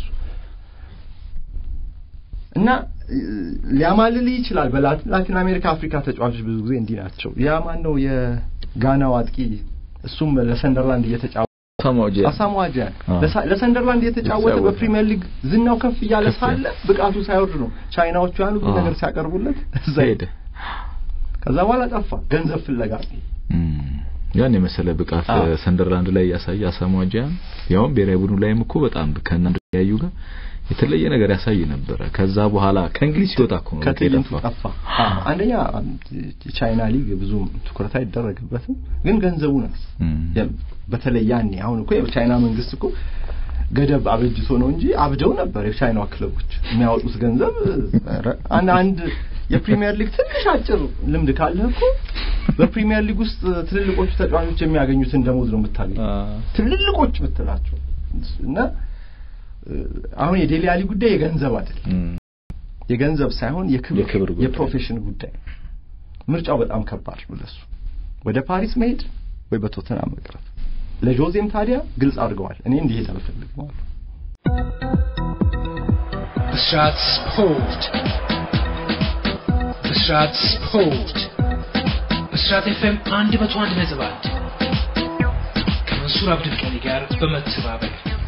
እና ሊያማልል ይችላል። በላቲን አሜሪካ፣ አፍሪካ ተጫዋቾች ብዙ ጊዜ እንዲህ ናቸው። ያ ማን ነው የጋናው አጥቂ? እሱም ለሰንደርላንድ እየተጫወተ አሳሞአጃ ለሰንደርላንድ እየተጫወተ በፕሪሚየር ሊግ ዝናው ከፍ እያለ ሳለ ብቃቱ ሳይወርድ ነው ቻይናዎቹ ያን ሁሉ ነገር ሲያቀርቡለት እዛ ሄደ። ከዛ በኋላ ጠፋ። ገንዘብ ፍለጋ ያን የመሰለ ብቃት ሰንደርላንድ ላይ ያሳየ አሳሞአጃ ያውም ብሔራዊ ቡድኑ ላይም እኮ በጣም ከእናንተ ያዩ ጋር የተለየ ነገር ያሳይ ነበረ። ከዛ በኋላ ከእንግሊዝ ሲወጣ እኮ ነው ከትዕይንቱ ጠፋ። አንደኛ ቻይና ሊግ ብዙም ትኩረት አይደረግበትም፣ ግን ገንዘቡ ነው። በተለይ ያኔ አሁን እኮ የቻይና መንግስት እኮ ገደብ አበጅቶ ነው እንጂ አብደው ነበር የቻይናዋ ክለቦች የሚያወጡት ገንዘብ። አንድ የፕሪሚየር ሊግ ትንሽ አጭር ልምድ ካለህ እኮ በፕሪሚየር ሊግ ውስጥ ትልልቆቹ ተጫዋቾች የሚያገኙትን ደሞዝ ነው የምታገኘው። ትልልቆች የምትላቸው እና አሁን የዴሊ አሊ ጉዳይ የገንዘብ አይደለም፣ የገንዘብ ሳይሆን የክብር የፕሮፌሽን ጉዳይ። ምርጫው በጣም ከባድ ነው ለሱ ወደ ፓሪስ መሄድ ወይ በቶተናም መቅረት። ለጆዜም ታዲያ ግልጽ አድርገዋል፣ እኔ እንዲሄድ አልፈልግም አሉ። ብስራት ስፖርት ብስራት ስፖርት ብስራት ኤፍኤም አንድ መቶ አንድ ነጥብ አንድ ከመንሱር አብዱልቀኒ ጋር በመተባበር